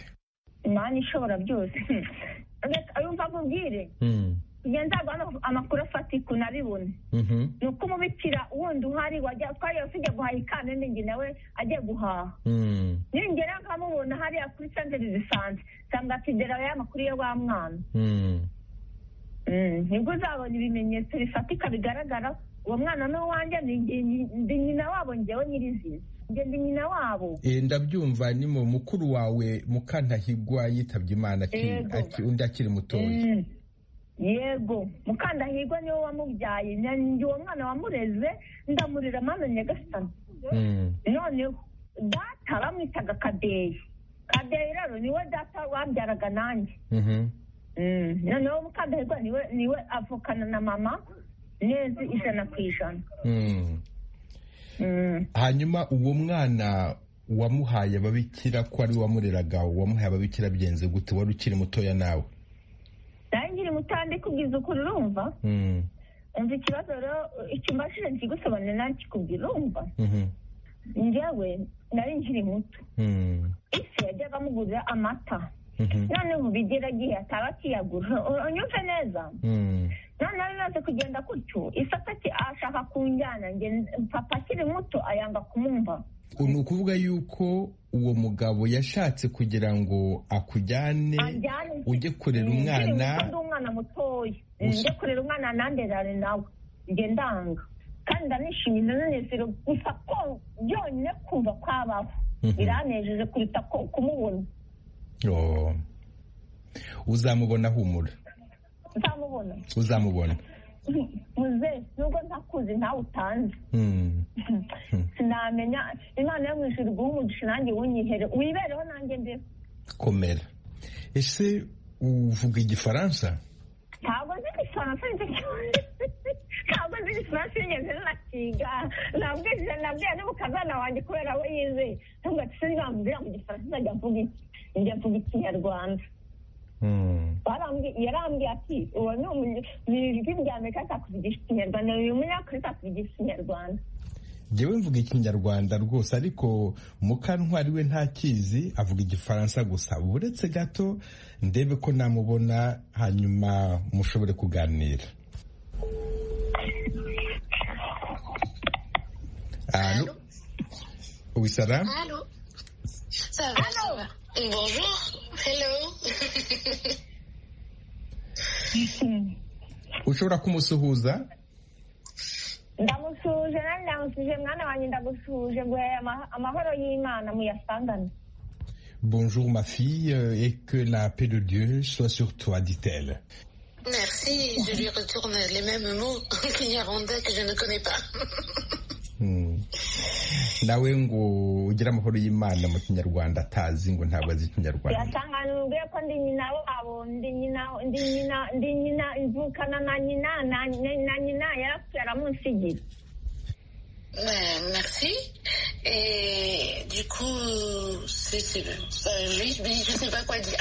imana ishobora byose reka yumva akubwire njye nzagwa hano amakuru afatika unabibone ni uko umubikira wundi uhari wajya twariye tujya guhaha ikamba n'ingi nawe ajya guhaha ningera nkamubona hariya kuri santere zisanzwe nsanga atidera ya makuru ya wa mwana Mm, nibwo uzabona ibimenyetso bifatika bigaragara uwo mwana ni uwanjye ni njye- ndi nyina wabo njyewe nyirizina njye ndi nyina wabo Eh, ndabyumva ni mu mukuru wawe mukantahigwa yitabye imana aki- Yego. aki- undi akiri mutoya Mm. yego mukandahirwa niwe wamubyaye na- njye uwo mwana wamureze ndamurira mana nyagasani noneho data bamwitaga kadeyi kadeyi rero niwe data wabyaraga nanjye Mm, noneho mukandahirwa niwe niwe avukana na mama neza ijana ku ijana Mm. hanyuma uwo mwana wamuhaye ababikira ko ari we wamureraga wamuhaye ababikira byenze gute wari ukiri mutoya nawe nawe nkiri mutandi kubwiza ukuri urumva Mm. umva ikibazo rero icyo mbashije nkigusobanurira nawe kikubwira urumva Mhm. njyewe nari nkiri muto Mm. ese yajyaga amugurira amata Mhm. noneho ubu igeragiye ataba akiyagura U- unyumve neza Mm. noneho bimaze kugenda gutyo isata ati ashaka kunjyana nge papa akiri muto ayanga kumumva ni ukuvuga yuko uwo mugabo yashatse kugira ngo akujyane anjyane ujye kurera Mm, nkiri umwana muto ndi umwana mutoya Mm, Gusa- njye kurera umwana nanderane nawe nge ndanga kandi ndanishimye ndanezero gusa ko byonyine kumva kwabaho biranejeje kuruta ko kumubona Oh. uzamubona humura nzamubona uzamubona muze nubwo ntakuzi ntawe utanzi Mm. sinamenya imana yo mu ijuru guha umugisha nanjye wunyihere wibereho nanjye mbeho komera ese uvuga igifaransa ntabwo nzi igifaransa nzi cyane ntabwo nzi igifaransa yigeze nakiga nabwije nabwiye n'umukazana wanjye kubera we yizeye ntabwo ati sinzi bambwira mu gifaransa nzajya mvuga iki njya mvuga ikinyarwanda Barambwi- yarambwiye ati uwo ni umunye- ni ijwi rya amerika atakuvugisha ikinyarwanda uyu munyakuri atakuvugisha ikinyarwanda njyewe mvuga ikinyarwanda rwose ariko mukantwari we ntakizi avuga igifaransa gusa uretse gato ndebe ko namubona hanyuma mushobore kuganira Allô Oui, ça va Allô Ça va, ça va. Bonjour. Hello. ushobora kumusuhuza ndamusuhuje nanjye ndamusuhuje mwana wanjye ndagusuhuje nguhaye ama- amahoro y'imana muyasangane Bonjour ma fille euh, et que la paix de Dieu soit sur toi, dit-elle. Merci, je lui retourne les mêmes mots en Kinyarwanda que je ne connais pas. Hmm. nawe ngo ugire amahoro y'imana mu kinyarwanda atazi ngo ntabwo azi ikinyarwanda biratanganuye ko ndi nyina wabo ndi nyina ndi nyina ndi nyina imvukana na nyina na na nyina yarapfuye aramunsigira Euh, merci. Et du coup, c'est, c'est, ça, oui, mais je ne sais pas quoi dire.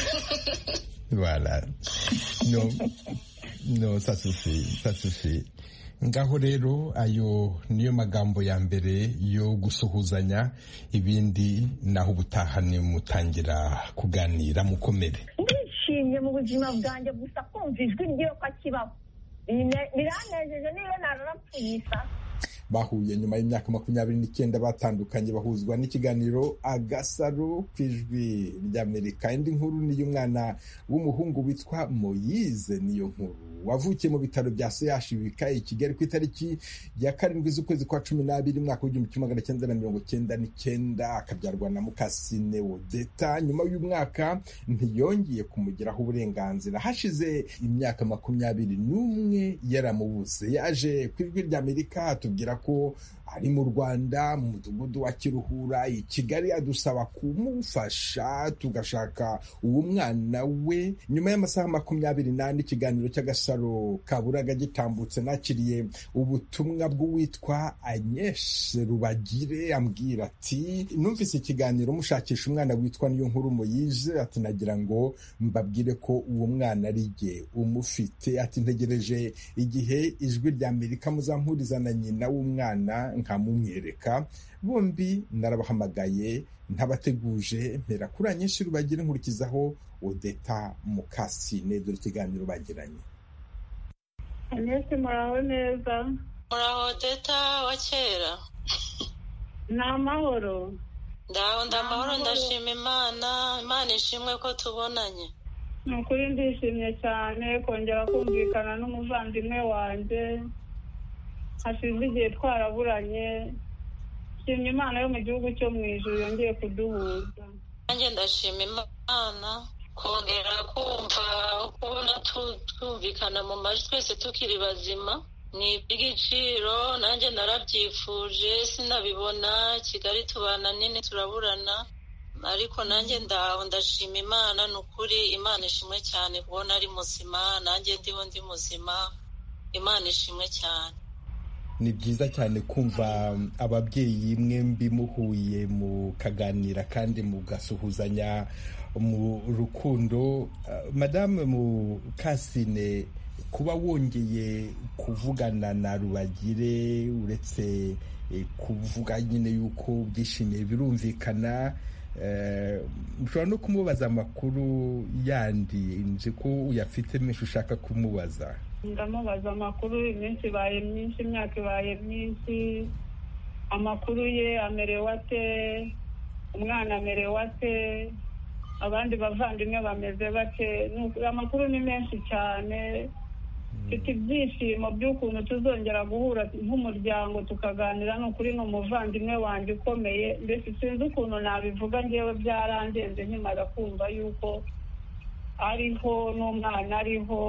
Voilà. Non, non, ça suffit, ça suffit. ngaho rero ayo niyo magambo ya mbere yo gusuhuzanya ibindi naho ubutaha ni mutangira kuganira mukomere ndishimye mu buzima bwanjye gusa kumva ijwi ry'uko akibaho Bine- biranejeje niyo nararapfuye isa bahuye nyuma y'imyaka makumyabiri n'icyenda batandukanye bahuzwa n'ikiganiro agasaro ku ijwi ry'amerika indi nkuru ni iy'umwana w'umuhungu witwa moyize niyo nkuru wavukiye mu bitaro bya seyashi bikaye i kigali ku itariki ya karindwi z'ukwezi kwa cumi n'abiri umwaka w'igihumbi kimwe magana cyenda na mirongo cyenda n'icyenda akabyarwa na mukasine wodeta nyuma y'umwaka ntiyongeye kumugiraho uburenganzira hashize imyaka makumyabiri n'umwe yaramubuze yaje ku ijwi ry'amerika atubwira ko ari mu rwanda mu mudugudu wa kiruhura i kigali adusaba kumufasha tugashaka uwo mwana we nyuma y'amasaha makumyabiri n'ane ikiganiro cy'agasaro kaburaga gitambutse nakiriye ubutumwa bw'uwitwa anyeshe rubagire ambwira ati numvise ikiganiro mushakisha umwana witwa niyo nkuru muyize ati nagira ngo mbabwire ko uwo mwana ari jye umufite ati ntegereje igihe ijwi rya amerika muzampuriza na nyina w'umwana nkamumwereka bombi narabahamagaye ntabateguje mpera kuri anyinshi rubagira nkurikizaho odeta mukasine dore ikiganiro bagiranye Anesi muraho neza muraho deta wa kera ni amahoro ndaho ndamahoro Amahoro. ndashima imana imana ishimwe ko tubonanye ni ukuri ndishimye cyane kongera kumvikana n'umuvandimwe wanjye hashize igihe twaraburanye nshimye imana yo mu gihugu cyo mu ijuru yongeye kuduhuza nanjye ndashima imana kongera kumva kubona tu- twumvikana mu majwi twese tukiri bazima ni iby'igiciro nanjye narabyifuje sinabibona kigali tubana nini turaburana ariko nanjye ndaho ndashima imana ni ukuri imana ishimwe cyane kubona ari muzima nanjye ndiho ndi muzima imana ishimwe cyane ni byiza cyane kumva ababyeyi mwembi muhuye mukaganira kandi mugasuhuzanya mu rukundo Ah, madame mukasine kuba wongeye kuvugana na rubagire uretse eh, kuvuga nyine yuko byishimiye birumvikana Eh, ushobora no kumubaza amakuru yandi nzi ko uyafite menshi ushaka kumubaza ndamubaza amakuru iminsi ibaye myinshi imyaka ibaye myinshi amakuru ye amerewe ate umwana amerewe ate abandi bavandimwe bameze bake Ni ukuri amakuru ni menshi cyane mfite ibyishimo by'ukuntu tuzongera guhura nk'umuryango tukaganira ni ukuri ni umuvandimwe wanjye ukomeye mbese sinzi ukuntu nabivuga ngewe byarandenze nkimara kumva yuko ariho n'umwana ariho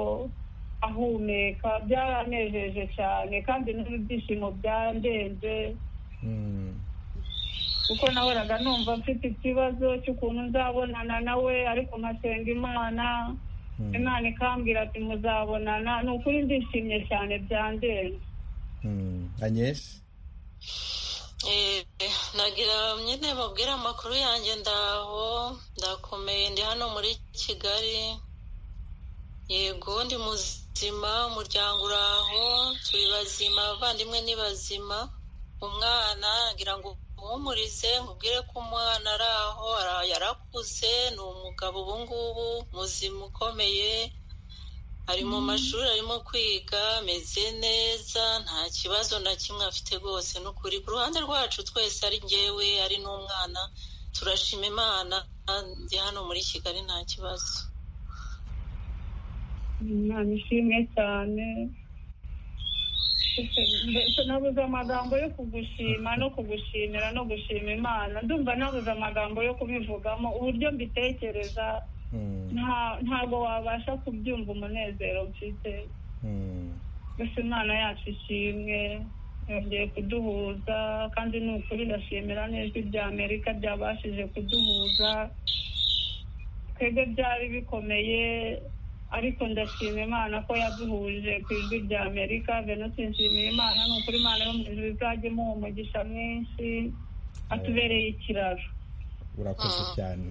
ahumeka byaranejeje cyane kandi n'ibyishimo byandenze kuko nahoraga numva mfite ikibazo cy'ukuntu nzabonana nawe ariko nkasenga imana imana ikambwira ati muzabonana ni ukuri ndishimye cyane byandenze anyeshe Eh, nagira nyine mubwire amakuru yanjye ndaho ndakomeye ndi hano muri kigali yego ndi muzima umuryango uraho turi bazima abavandimwe ni bazima umwana ngira ngo umuhumurize mubwire ko umwana ari aho ara- yarakuze ni umugabo ubu ngubu muzima ukomeye ari mu mashuri arimo kwiga ameze neza nta kibazo na kimwe afite rwose ni ukuri ku ruhande rwacu twese ari njyewe ari n'umwana turashima imana ndi hano muri kigali nta kibazo imana ishimwe cyane mbese nabuze amagambo yo kugushima no kugushimira no gushima imana ndumva nabuze amagambo yo kubivugamo uburyo mbitekereza nta- ntabwo wabasha kubyumva umunezero mfite gusa imana yacu ishimwe yongeye kuduhuza kandi ni ukuri ndashimira neza ibya amerika byabashije kuduhuza twebwe byari bikomeye ariko ndashima imana ko yaduhuje ku ijwi rya amerika venutse nshimira imana ni ukuri imana yo mu ijuru izajya imuha umugisha mwinshi atubereye ikiraro urakoze cyane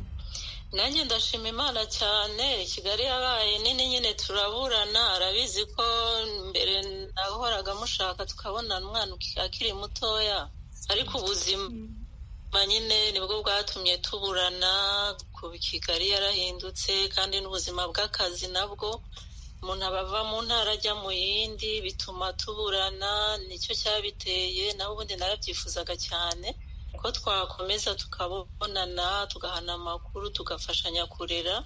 nanjye ndashima imana cyane kigali yabaye nini nyine turaburana arabizi ko mbere nahoraga mushaka tukabona umwana akiri mutoya ariko ubuzima nyine nibwo bwatumye tuburana ku kigali yarahindutse kandi n'ubuzima bw'akazi nabwo umuntu aba ava mu ntara ajya mu yindi bituma tuburana nicyo cyabiteye naho ubundi narabyifuzaga cyane ko twakomeza tukabonana tugahana amakuru tugafashanya kurera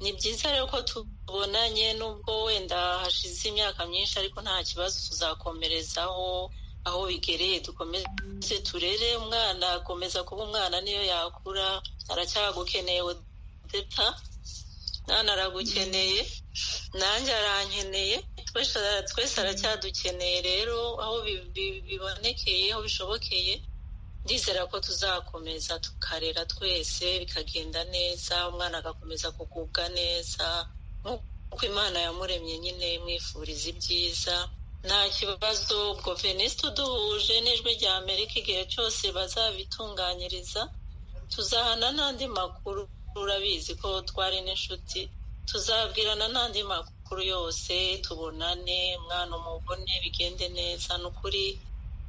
ni byiza rero ko tubonanye n'ubwo wenda hashize imyaka myinshi ariko nta kibazo tuzakomerezaho aho bigereye dukomeze turere umwana akomeza kuba umwana niyo yakura aracyagukeneye deta mwana aragukeneye nanjye arankeneye twese aracyadukeneye rero aho bibonekeye aho bishobokeye ndizera ko tuzakomeza tukarera twese bikagenda neza umwana agakomeza kugubwa neza nk'uko imana yamuremye nyine imwifuriza ibyiza nta kibazo ubwo veniste uduhuje n'ijwi rya amerika igihe cyose bazabitunganyiriza tuzahana n'andi makuru urabizi ko twari n'inshuti tuzabwirana n'andi makuru yose tubonane umwana umubone bigende neza ni ukuri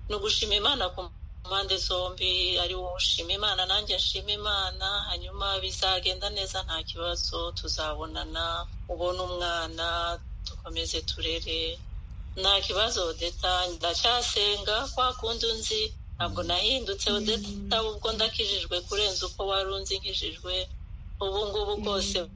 ni ugushima imana ku mpande zombi ari wowe ushima imana nanjye nshima imana hanyuma bizagenda neza nta kibazo tuzabonana ubona umwana dukomeze turere nta kibazo odeta ndacyasenga kwa kundi unzi ntabwo nahindutse odeta ubwo ndakijijwe kurenza uko wari unzi nkijijwe ubu ngubu bwose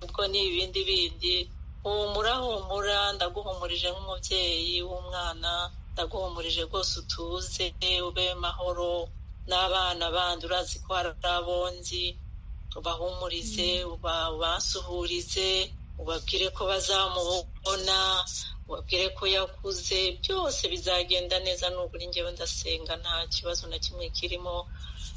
ubwo ni ibindi bindi humura humura ndaguhumurije nk'umubyeyi w'umwana ndaguhumurije rwose utuze ube mahoro n'abana bandi urazi ko hari abonzi ubahumurize ubasuhurize ubabwire ko bazamubona ubabwire ko yakuze byose bizagenda neza nubwo njyewe ndasenga nta kibazo na kimwe kirimo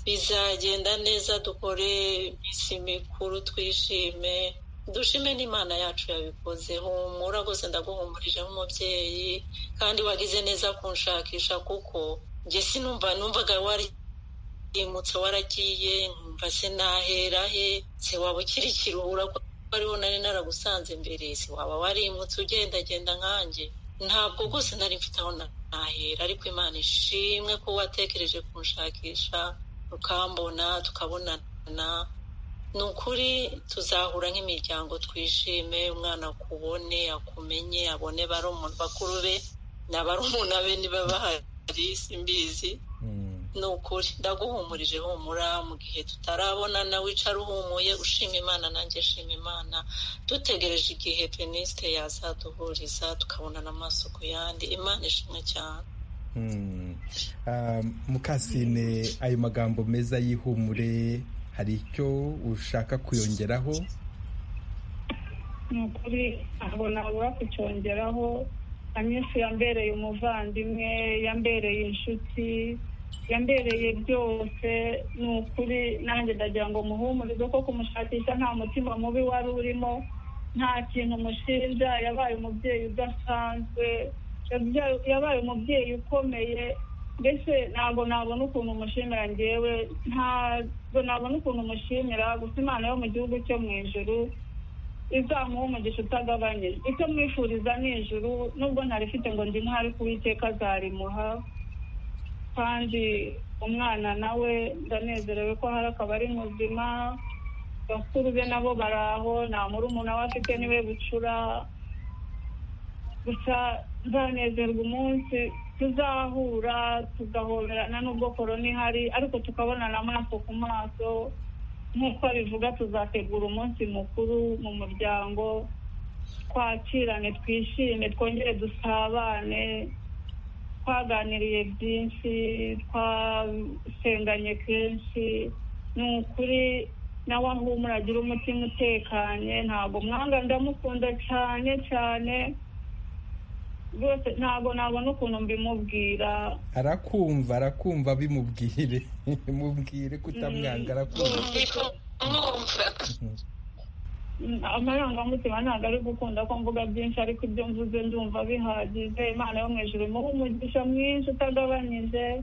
bizagenda neza dukore iminsi mikuru twishime dushime n'imana yacu yabikoze humura rwose ndaguhumurije nk'umubyeyi kandi wagize neza kunshakisha kuko njye sinumva numvaga warimutse waragiye numva se nahera he se waba ukiri ikiruhura ko ariho nari naragusanze mbere se waba warimutse ugendagenda nkanjye ntabwo rwose nari mfite aho nahera ariko imana ishimwe ko watekereje kunshakisha ukambona tukabonana ni ukuri tuzahura nk'imiryango twishime umwana akubone akumenye abone bakuru be na barumuna be niba bahari simbizi ni ukuri ndaguhumurije humura mu gihe tutarabonana wicara uhumuye ushima imana nanjye shima imana dutegereje igihe penisite yazaduhuriza tukabonana amaso ku yandi imana ishimwe cyane mukasine ayo magambo meza y'ihumure hari icyo ushaka kuyongeraho ni ukuri ntabwo nabura kucyongeraho amyinshi yambereye umuvandimwe yambereye inshuti yambereye byose ni ukuri nanjye ndagira ngo muhumurize ko kumushakisha nta mutima mubi wari urimo nta kintu mushinja yabaye umubyeyi udasanzwe yabaye umubyeyi ukomeye mbese ntabwo nabona ukuntu umushimira ngewe ntabwo nabona ukuntu umushimira gusa imana yo mu gihugu cyo mu ijuru izamuha umugisha utagabanyije icyo mwifuriza ni ijuru nubwo ntarifite ngo ndi nk'ahari kuwiteka azarimuha kandi umwana nawe ndanezerewe ko hari akabari muzima bakuru be nabo baraho nta murumuna we afite niwe bucura gusa nzanezerwa umunsi tuzahura tugahoberana n'ubwo korona ihari ariko tukabonana amaso ku maso nk'uko bivuga tuzategura umunsi mukuru mu muryango twakirane twishime twongere dusabane twaganiriye byinshi twasenganye kenshi ni ukuri nawe ahumura agira umutima utekanye ntabwo mwanga ndamukunda cyane cyane rwose ntabwo nabona ukuntu mbimubwira arakumva arakumva bimubwire mubwire kutamwanga arakumva amarangamutima ntabwo ari gukunda ko mvuga byinshi ariko ibyo mvuze ndumva bihagije imana yo mu ijuru imuhe umugisha mwinshi utagabanyije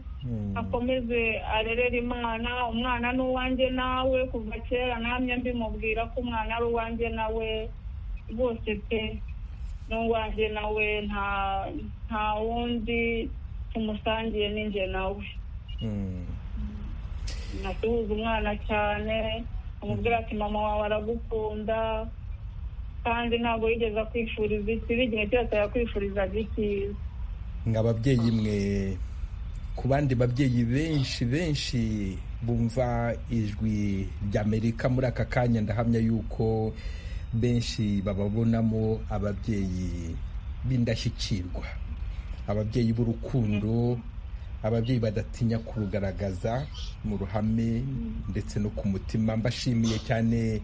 akomeze arerere imana umwana ni uwanjye nawe kuva kera namye mbimubwira ko umwana ari uwanjye nawe rwose pe ni uwanjye nawe nta nta wundi tumusangiye n'injye nawe nasuhuza umwana cyane amubwira ati mama wawe aragukunda kandi ntabwo yigeze akwifuriza ikibi igihe cyose yakwifurizaga icyiza mwa babyeyi mwe ku bandi babyeyi benshi benshi bumva ijwi ry'amerika muri aka kanya ndahamya yuko benshi bababonamo ababyeyi b'indashyikirwa ababyeyi b'urukundo ababyeyi badatinya kurugaragaza mu ruhame ndetse no ku mutima mbashimiye cyane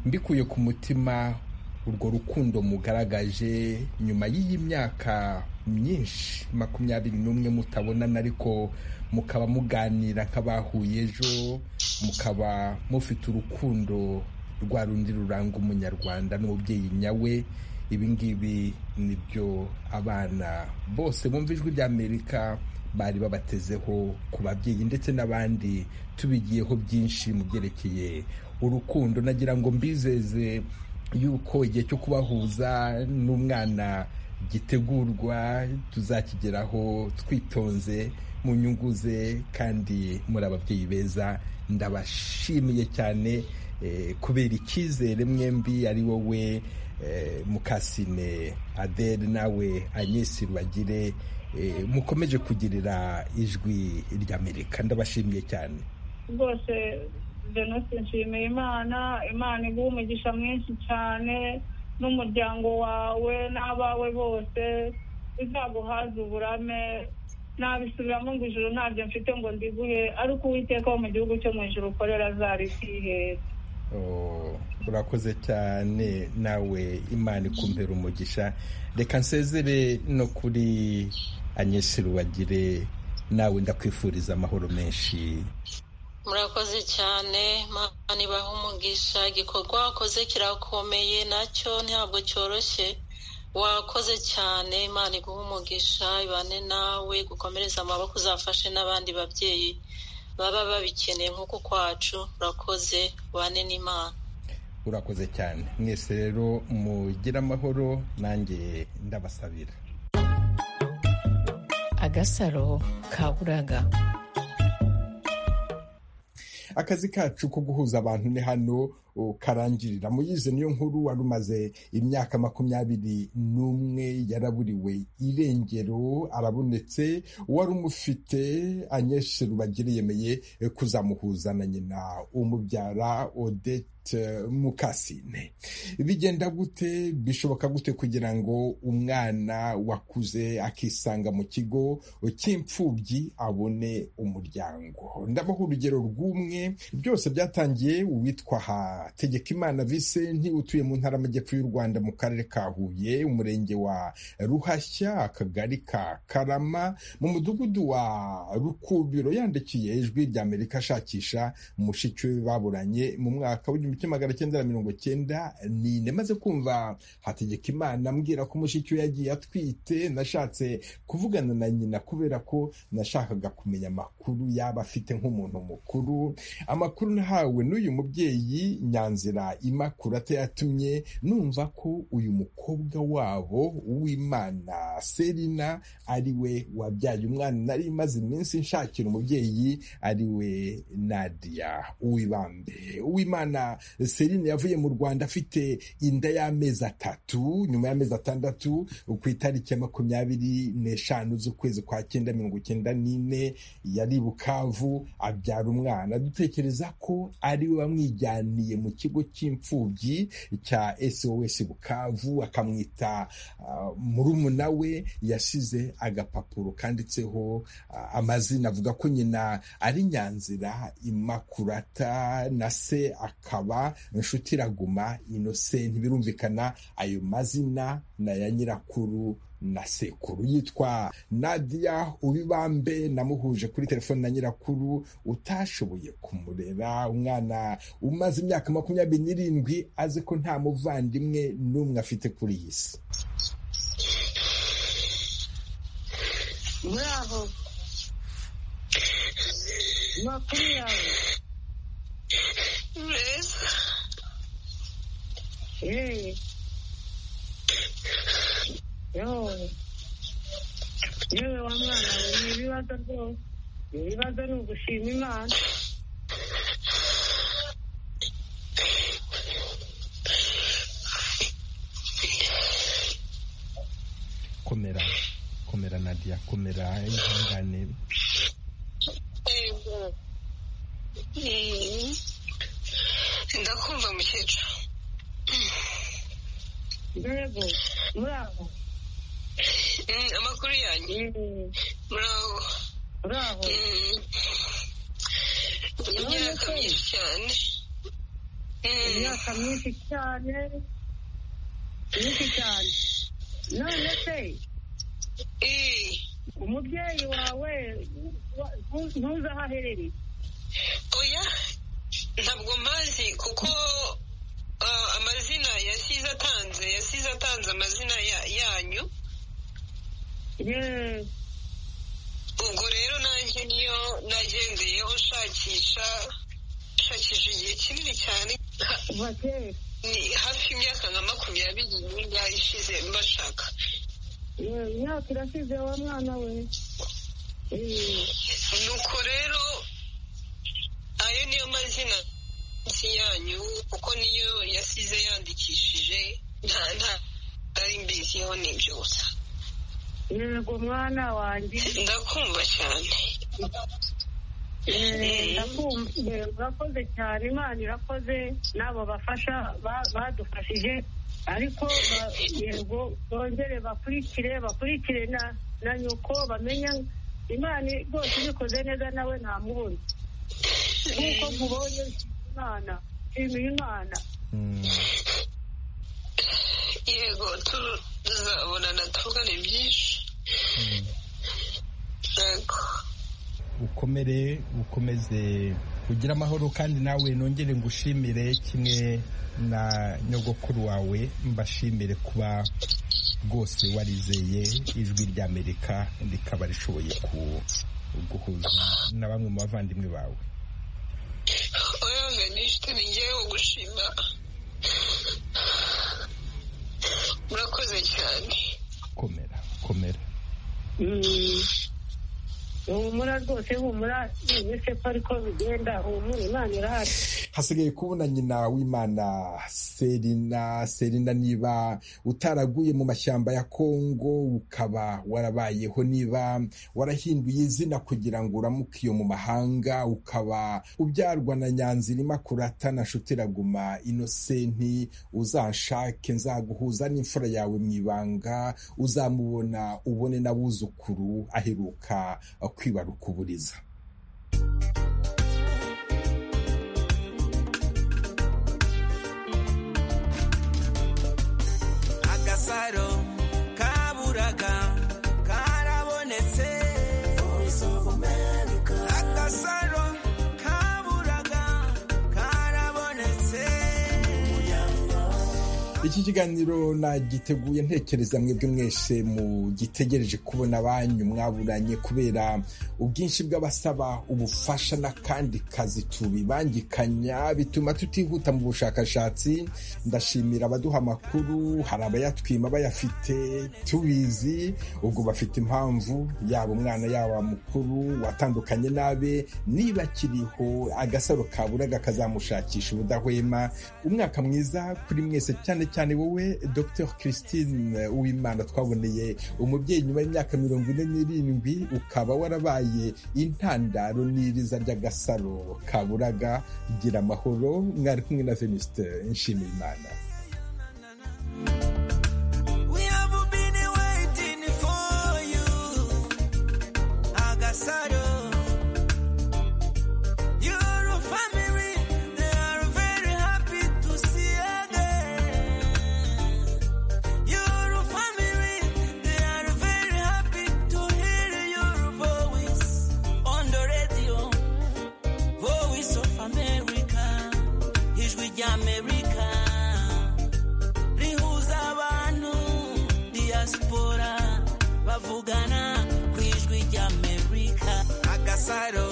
mbikuye ku mutima urwo rukundo mugaragaje nyuma y'iyi myaka myinshi makumyabiri n'umwe mutabonana ariko mukaba muganira nk'abahuye ejo mukaba mufite urukundo rwa rundi ruranga umunyarwanda n'umubyeyi nyawe ibi ngibi nibyo abana bose bumva ijwi ry'amerika bari babatezeho ku babyeyi ndetse n'abandi tubigiyeho byinshi mu byerekeye urukundo nagira ngo mbizeze yuko igihe cyo kubahuza n'umwana gitegurwa tuzakigeraho twitonze mu nyungu ze kandi muri ababyeyi beza ndabashimiye cyane kubera icyizere mwembi ari wowe mukasine adele nawe anyesi rubagire mukomeje kugirira ijwi ry'amerika ndabashimiye cyane rwose denise nshimiye imana imana iguha umugisha mwinshi cyane n'umuryango wawe n'abawe bose bizaguhaze uburame nabisubiramo ngo ijoro ntabyo mfite ngo ndiguhe ariko uwiteka wo mu gihugu cyo mu ijoro ukorera azari kwihera urakoze cyane nawe imana ikumbera umugisha reka nsezere no kuri anyesi rubagire nawe ndakwifuriza amahoro menshi murakoze cyane imana ibaha umugisha igikorwa wakoze kirakomeye nacyo ntabwo cyoroshye wakoze cyane imana iguha umugisha ibane nawe gukomereza amaboko uzafashe n'abandi babyeyi baba babikeneye nk'uko kwacu urakoze ubane n'imana urakoze cyane mwese rero mugira amahoro nanjye ndabasabira agasaro ka buraga akazi kacu ko guhuza abantu ni hano karangirira muyize niyo nkuru wari umaze imyaka makumyabiri n'umwe yaraburiwe irengero arabonetse uwari umufite anyeshe rubagire yemeye kuzamuhuza na nyina umubyara odette mukasine bigenda gute bishoboka gute kugira ngo umwana wakuze akisanga mu kigo cy'imfubyi abone umuryango ndabaho urugero rw'umwe byose byatangiye uwitwa ha Tegekimana Vicente utuye mu ntara y'amajyepfo y'u Rwanda mu karere ka Huye umurenge wa Ruhashya akagari ka Karama mu mudugudu wa Rukubiro yandikiye ijwi rya Amerika ashakisha mushiki we baburanye mu mwaka w'igihumbi kimwe magana cyenda na mirongo cyenda n'ine maze kumva Hategekimana ambwira ko mushiki we yagiye atwite nashatse kuvugana na nyina kubera ko nashakaga kumenya amakuru yaba afite nk'umuntu mukuru amakuru nahawe n'uyu mubyeyi nyanzira imakurata yatumye numva ko uyu mukobwa wabo w'imana serina ari we wabyaye umwana nari imaze iminsi nshakira umubyeyi ari we nadia uwibambe uwimana serina yavuye mu rwanda afite inda y'amezi atatu nyuma y'amezi atandatu ku itariki ya makumyabiri n'eshanu z'ukwezi kwa cyenda mirongo icyenda n'ine yari bukavu abyara umwana dutekereza ko ari we wamwijyaniye mu kigo cy'imfubyi cya SOS Bukavu akamwita murumuna we yasize agapapuro kanditseho amazina avuga ko nyina ari Nyanzira Imakurata na se akaba Nshutiraguma Innocent ntibirumvikana ayo mazina na ya nyirakuru na sekuru yitwa Nadia Ubibambe namuhuje kuri telefoni na nyirakuru utashoboye kumurera umwana umaze imyaka makumyabiri n'irindwi azi ko nta muvandimwe n'umwe afite kuri iyi si Bravo. Makuru yawe. Neza. Eh. Yo. Yewe wa mwana we ni ibibazo rwose. Ibibazo ni ugushima Imana. komera komera Nadia komera ihangane Mm. ndakumva mukecuru Yego. Muraho. Mm, amakuru yanyu muraho Muraho. Mm. imyaka myinshi cyane Mm. Imyaka myinshi cyane. Myinshi cyane. None se umubyeyi wawe wa- ntu- ntuzi aho aherereye. oya ntabwo mpazi kuko ah, amazina yasize atanze yasize atanze amazina ya- yanyu Yewe. ubwo rero nanjye niyo nagendeyeho nshakisha nshakisha igihe kinini cyane Kuva kera. ni hafi y'imyaka nka makumyabiri n'ingahe ishize mbashaka Yewe, Imyaka irashize wa mwana we. Eh. nuko rero ayo niyo mazina nsi yanyu kuko niyo yasize yandikishije nta nta nari mbiziho nibyo gusa Yego mwana wanjye. ndakumva cyane Eh, ndakumva eh, urakoze cyane imana irakoze n'abo bafasha ba- badufashije ariko ba- yego bongere bakurikire bakurikire na na nyoko bamenya imana rwose ibikoze neza nawe nta mubona nk'uko nkubonye nshima imana nshimiye imana yego tu- tuzabonana tuvugane byinshi yego ukomere ukomeze ugire amahoro kandi nawe nongere ngushimire kimwe na nyogokuru wawe mbashimire kuba rwose warizeye ijwi ry'amerika rikaba rishoboye ku- guhuza na bamwe mu bavandimwe bawe oya nishite ni ngewe gushima murakoze cyane komera komera Mm. humura rwose humura ese ko ariko bigenda humura imana irahari hasigaye kubona nyina w'imana serina serina niba utaraguye mu mashyamba ya kongo ukaba warabayeho niba warahinduye izina kugira ngo uramuke iyo mu mahanga ukaba ubyarwa na nyanzirima kurata na shutiraguma inosenti uzanshake nzaguhuza n'imfura yawe mu ibanga uzamubona ubone n'abuzukuru aheruka kwibaruka uburiza agasaro kaburaga karabonetse agasaro kaburaga karabonetse iki kiganiro nagiteguye ntekereza mwebwe mwese mugitegereje kubona banyu mwaburanye kubera ubwinshi bw'abasaba ubufasha n'akandi kazi tubibangikanya bituma tutihuta mu bushakashatsi ndashimira abaduha amakuru hari abayatwima bayafite tubizi ubwo bafite impamvu yaba umwana yaba mukuru watandukanye n'abe niba akiriho agasaro kaburaga kazamushakisha ubudahwema umwaka mwiza kuri mwese cyane cyane wowe dr christine uwimana twaboneye umubyeyi nyuma y'imyaka mirongo ine n'irindwi ukaba warabaye intandaro n'iriza ry'agasaro kaburaga gira amahoro mwari kumwe na venuste nshimiyimana we have been waiting for you agasaro your family they are very happy to see again your family they are turavugana ku ijwi ry'amerika agasaro